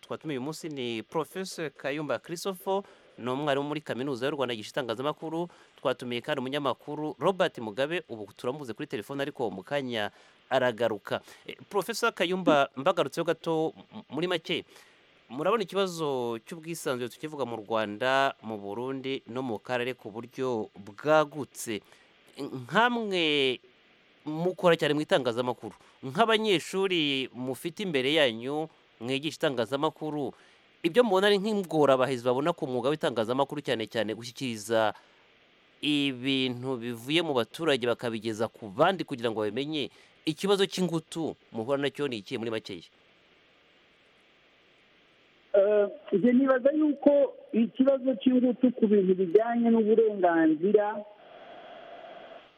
twatumiye uyu munsi ni professor kayumba christopher ni umwarimu muri kaminuza y'u rwanda yigisha itangazamakuru twatumiye kandi umunyamakuru robert mugabe ubu turamubuze kuri telefone ariko mu kanya aragaruka Eh, professor kayumba mbagarutseho gato m- muri make murabona ikibazo cy'ubwisanzure tukivuga mu rwanda mu burundi no mu karere ku buryo bwagutse nkamwe mukora cyane mu itangazamakuru nk'abanyeshuri mufite imbere yanyu mwigisha itangazamakuru ibyo mubona ari nk'ingorabahizi babona ku mwuga w'itangazamakuru cyane cyane gushyikiriza ibintu bivuye mu baturage bakabigeza ku bandi kugira ngo bamenye ikibazo cy'ingutu muhura nacyo ni ikihe muri makeya njye nibaza yuko ikibazo cy'ingutu ku bintu bijyanye n'uburenganzira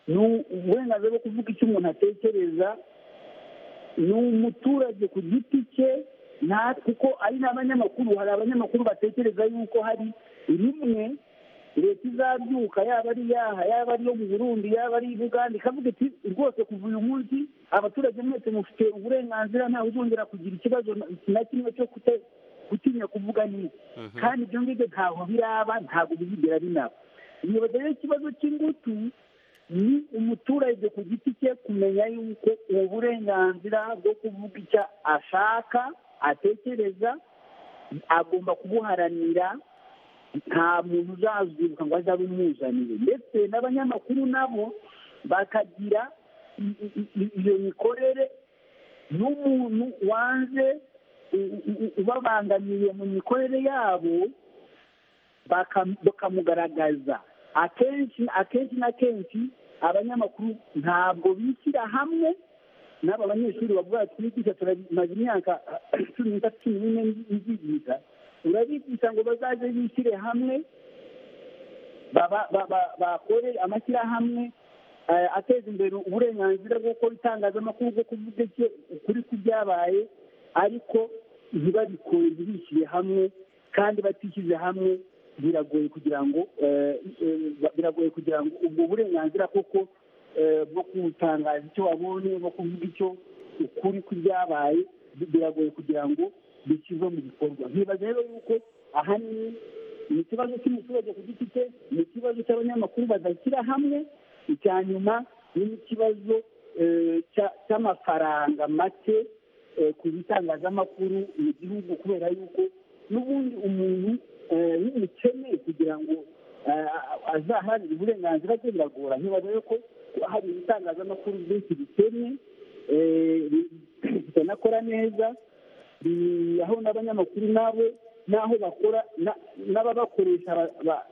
ni uburenganzira bwo kuvuga icyo umuntu atekereza ni umuturage ku giti cye nta kuko ari n'abanyamakuru hari abanyamakuru batekereza yuko hari rimwe leta izabyuka yaba ari yaha yaba ari iyo mu burundi yaba ari uganda ikavuga iti rwose kuva uyu munsi abaturage mwese mufite uburenganzira ntawe uzongera kugira ikibazo na kimwe cyo kute- gutinya kuvuga neza kandi ibyo ngibyo ntabwo biraba ntabwo bizigera binaba nibaza rero ikibazo cy'ingutu ni umuturage ku giti cye kumenya yuko ubu burenganzira bwo kuvuga icyo ashaka atekereza agomba kubuharanira nta muntu uzazwibuka ngo aze abimuzanire ndetse n'abanyamakuru nabo bakagira i- i- i- iyo mikorere n'umuntu wanze u- u- u- ubabangamiye mu mikorere yabo bakam- bakamugaragaza akenshi akenshi na kenshi abanyamakuru ntabwo bishyira hamwe n'aba banyeshuri bavuga ati twigisha turamaze imyaka cumi n'itatu cumi n'ine nzigisha urabigisha ngo bazaze bishyire hamwe baba- ba- ba- bakore amashyirahamwe eh, ateza imbere uburenganzira bwo gukora itangazamakuru bwo kuvuga icyo- ukuri kw'ibyabaye ariko ntibabikore ntibishyire hamwe kandi batishyize hamwe biragoye kugira ngo eh, eh, biragoye kugira ngo ubwo burenganzira koko eh, bwo gutangaza icyo wabonye bwo kuvuga icyo ukuri kw'ibyabaye bi- biragoye kugira ngo bishyirwe mu bikorwa nkibaza rero yuko ahanini ni ikibazo cy'umuturage ku giti cye ni ikibazo cy'abanyamakuru badashyira hamwe icya nyuma ni n'ikibazo eh, cya- cy'amafaranga make eh, ku bitangazamakuru mu gihugu kubera yuko n'ubundi umuntu eh, w'umukene kugira ngo eh, azaharanire uburenganzira bwe biragora nkibaza rero ko hari ibitangazamakuru byinshi bikennye eh, bi- bitanakora neza bi- aho n'abanyamakuru nabo n'aho bakora na- n'ababakoresha ba- ba-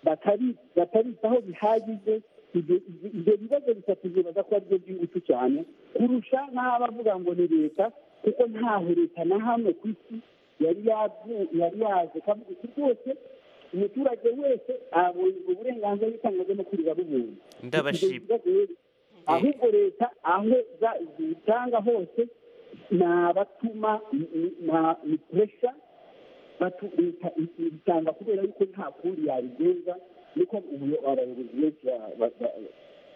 batari- batabitaho bihagije ibyo ibyo bibazo bitatu byibaza ko aribyo by'ingutu cyane kurusha n'abavuga ngo ni leta kuko ntaho leta na hamwe ku isi yari yazu- yari yaje kavuga iti rwose umuturage wese abonye ubwo burenganzira bw'itangazamakuru babubonye ndabashima ahubwo leta aho za- zitanga hose ni abatuma ni puresha bitanga kubera yuko nta kundi yabigenza niko ubu- abayobozi benshi ba- ba- ba-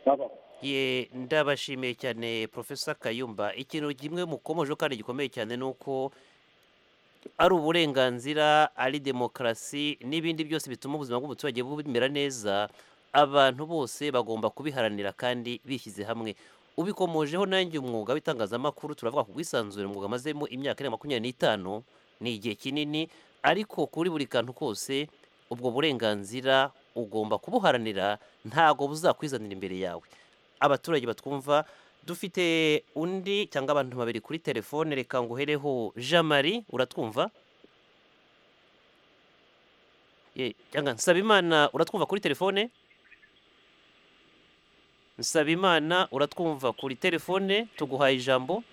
babaho ye ndabashimiye cyane profesa kayumba ikintu kimwe mukomojeho kandi gikomeye cyane ni uko ari uburenganzira ari demokarasi n'ibindi byose bituma ubuzima bw'umuturage bumera neza abantu bose bagomba kubiharanira kandi bishyize hamwe ubikomojeho nanjye umwuga w'itangazamakuru turavuga ku bwisanzure umwuga amazemo imyaka irenga makumyabiri n'itanu ni igihe kinini ariko kuri buri kantu kose ubwo burenganzira ugomba kubuharanira ntabwo buzakwizanira imbere yawe abaturage batwumva dufite undi cyangwa abantu babiri kuri telefone reka nguhereho jean marie uratwumva Ye, cyangwa nsabimana uratwumva kuri telefone nsabimana uratwumva kuri telefone tuguhaye ijambo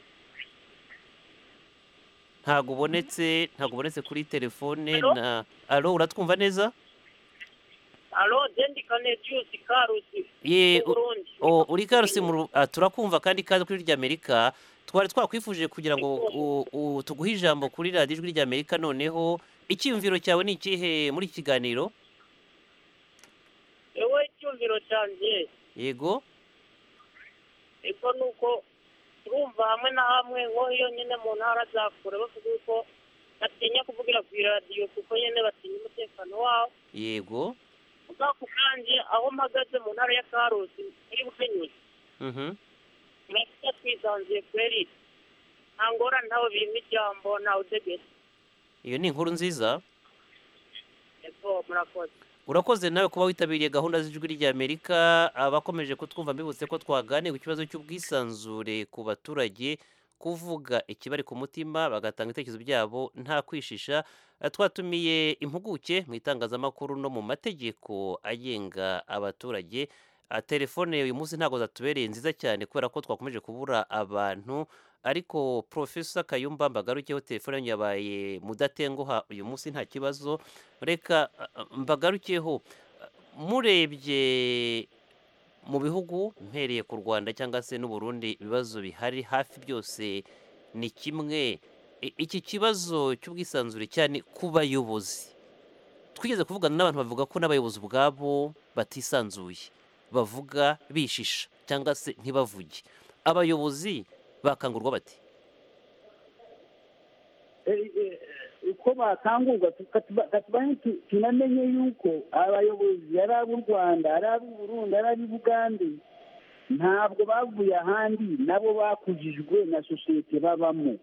ntabwo ubonetse ntabwo ubonetse kuri telefone Alo? na alo uratwumva neza alo dendikane jiyusi karusi Ye, u- Burundi. o- uri karusi mu Ru- ah, turakumva kandi kazi kuri rya amerika twari twakwifuje kugira ngo u- u- tuguhe ijambo kuri radiyo ijwi rya amerika noneho icyiyumviro cyawe ni ikihe muri iki kiganiro ewe icyumviro cyanjye yego ariko ni uko turumva hamwe na hamwe nko iyo nyine mu ntara za kure bavuga yuko batinya kuvugira ku iradiyo kuko nyine batinya umutekano wabo yego ubwa ku kanjye aho mpagaze mu ntara ya karusi muri bukenyuzi mhm turafite twisanzuye kweri nta ngorane ntawe birimo ijambo ntawe utegetse iyo ni inkuru nziza yego murakoze urakoze nawe kuba witabiriye gahunda z'ijwi ry'amerika abakomeje kutwumva mbibutse ko twaganiye ku kibazo cy'ubwisanzure ku baturage kuvuga ikibari ku mutima bagatanga ibitekerezo byabo nta kwishisha Eh, twatumiye impuguke mu itangazamakuru no mu mategeko agenga abaturage Ah, telefone uyu munsi ntabwo zatubereye nziza cyane kubera ko twakomeje kubura abantu ariko profesa kayumba mbagarukeho telefone yanyu yabaye mudatenguha uyu munsi nta kibazo reka ah, ah, mbagarukeho Ah, murebye mu bihugu mpereye ku rwanda cyangwa se n'uburundi ibibazo bihari hafi byose ni kimwe I- iki kibazo cy'ubwisanzure cyane ku bayobozi twigeze kuvugana n'abantu bavuga ko n'abayobozi ubwabo batisanzuye bavuga bishisha cyangwa se ntibavuge abayobozi bakangurwa bati uko bakangurwa katubanye tunamenye yuko abayobozi ari ab'u rwanda ari ab'uburundi ari ab'ubugande ntabwo bavuye ahandi nabo bakujijwe na sosiyete babamo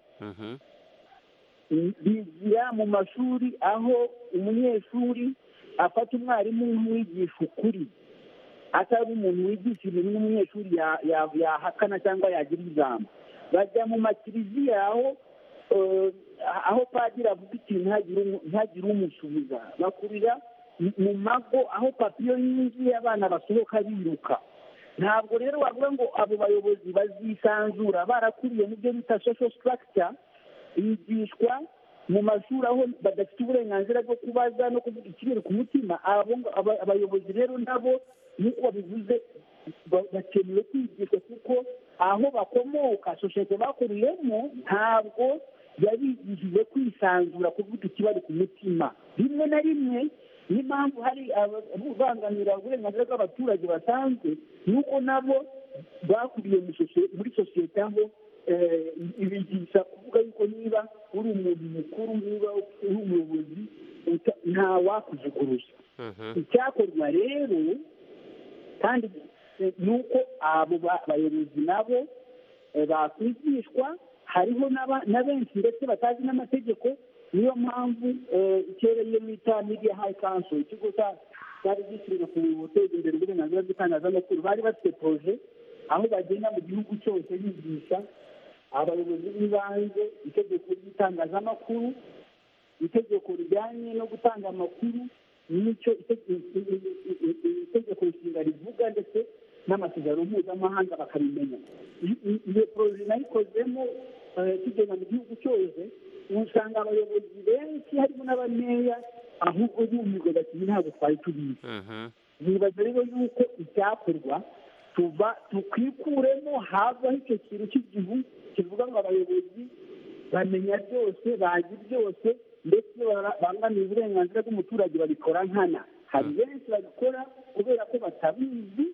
bigira mu mashuri aho umunyeshuri afata umwarimu w'umwigisha ukuri atari umuntu wigisha ibintu n'umunyeshuri ya- ya- yahakana cyangwa yagira ijambo bajya mu makiriziya aho eh, aho padiri avuga ikintu ntagire umu- ntagire umusubiza bakurira mu- mu mago aho papa iyo yinjiye abana basohoka biruka ntabwo rero wavuga ngo abo bayobozi bazisanzura barakuriye mu byo bita social structure bigishwa mu mashuri aho badafite uburenganzira bwo kubaza no kuvuga ikibiri ku mutima abo ngo- aba- abayobozi rero nabo nk'uko babivuze ba- bakeneye kwigishwa kuko aho bakomoka sosiyete bakuriyemo ntabwo yabigishije kwisanzura kuvuga ikibari ku mutima rimwe na rimwe niyo mpamvu hari ababangamira uburenganzira bw'abaturage basanzwe nuko nabo bakuriye mu sosie- muri sosiyete aho eh, ibigisha kuvuga yuko niba uri umuntu mukuru niba uri umuyobozi uta- nta wakujuguruza icyakorwa rero kandi eh, ni uko abo ba- bayobozi nabo eh, bakwigishwa hariho n'aba- na benshi ndetse batazi n'amategeko niyo mpamvu eh, icyereye bita media high council ikigo cya- cyari gishinzwe ku guteza imbere uburenganzira bw'itangazamakuru bari bafite proje aho bagenda mu gihugu cyose bigisha abayobozi b'ibanze itegeko ry'itangazamakuru itegeko rijyanye no gutanga amakuru n'icyo ite- i- i- i- i- i- i- itegeko nshinga rivuga ndetse n'amasezerano mpuzamahanga bakabimenya I- i- iyo poroje nayikozemo eh, tugenda mu gihugu cyose usanga abayobozi benshi harimo n'abameya ahubwo bumirwa bati ntabwo twari tubizi nibaza rero yuko icyakorwa tuva tukwikuremo havaho icyo kintu cy'igihu kivuga ngo abayobozi bamenya byose bazi byose ndetse iyo bara- bangamiye uburenganzira bw'umuturage babikora nkana hari benshi babikora kubera ko batabizi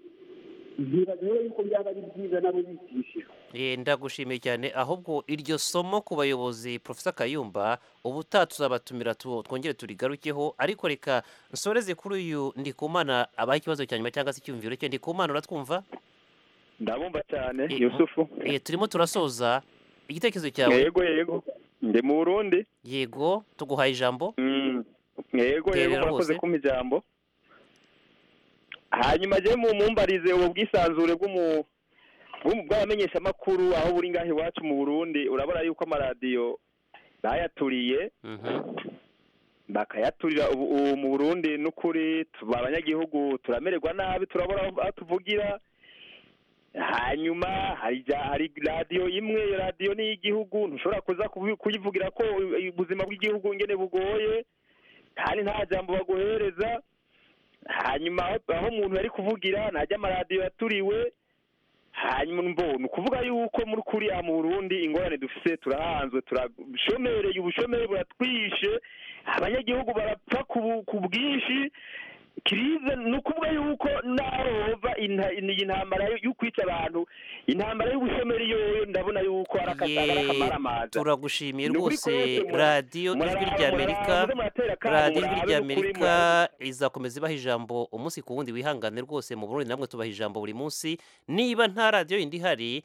nibaza rero yuko byaba ari byiza nabo bigishijwe Eh, ndagushimiye cyane ahubwo iryo somo ku bayobozi profesa kayumba ubutaha tuzabatumira tu- twongere turigarukeho ariko reka nsoreze kuri uyu ndikumana abaha ikibazo cya nyuma cyangwa se icyumviro cye ndikumana uratwumva ndabumva cyane yusufu Eh, turimo turasoza igitekerezo cyawe yego yego ndi mu burundi yego tuguhaye ijambo Mm, yego yego Terera murakoze bose. kumpa ijambo hanyuma je mu mumbarize ubu bwisanzure bw'umu bw'umu- bw'abamenyeshamakuru aho buri ngaho iwacu mu burundi urabona yuko amaradiyo bayaturiye bakayaturira ubu ubu mu burundi n'ukuri tuba abanyagihugu turamererwa nabi turabura aho tuvugira hanyuma hari ja- hari radiyo imwe iyo radiyo ni iy'igihugu ntushobora kuza kubi- kuyivugira ko u- ubuzima bw'igihugu ngene bugoye kandi nta jambo baguhereza hanyuma aho aho umuntu yari kuvugira ntajya amaradiyo yaturiwe hanyuma mbo ni ukuvuga yuko muri kuriya mu burundi ingorane dufise turahanzwe turashomereye ubushomeri buratwishe abanyagihugu barapfa ku bu- ku bwinshi kirize ni ukuvuga yuko naho hova inta- iyi ntambara yo yo kwica abantu intambara y'ubushomeri yoyo ndabona yuko ari aka- ari akamaramaza turagushimiye Ni ukuri rwose kwose mura- radiyo ijwi murara- rya murara- amerika muze muratera akamu, radiyo ijwi murabe rya ni ukuri amerika murakoze. izakomeza ibaha ijambo umunsi ku wundi wihangane rwose mu burundi namwe tubaha ijambo buri munsi niba nta radiyo yindi ihari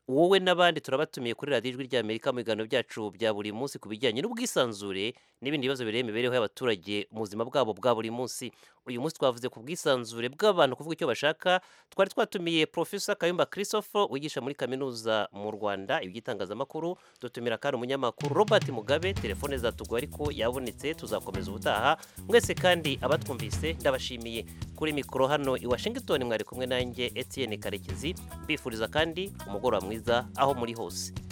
wowe n'abandi turabatumiye kuri radiyo ijwi rya amerika mu biganiro byacu bya buri munsi ku bijyanye n'ubwisanzure n'ibindi bibazo bireba imibereho y'abaturage mu buzima bwabo bwa buri munsi uyu munsi twavuze ku bwisanzure bw'abantu kuvuga icyo bashaka twari twatumiye profesa kayumba christophe wigisha muri kaminuza mu rwanda iby'itangazamakuru dutumira kandi umunyamakuru robert mugabe telefone zatugwa ariko yabonetse tuzakomeza ubutaha mwese kandi abatwumvise ndabashimiye kuri mikoro hano i washington mwari kumwe nanjye etienne karekezi mbifuriza kandi umugoroba mwiza aho muri hose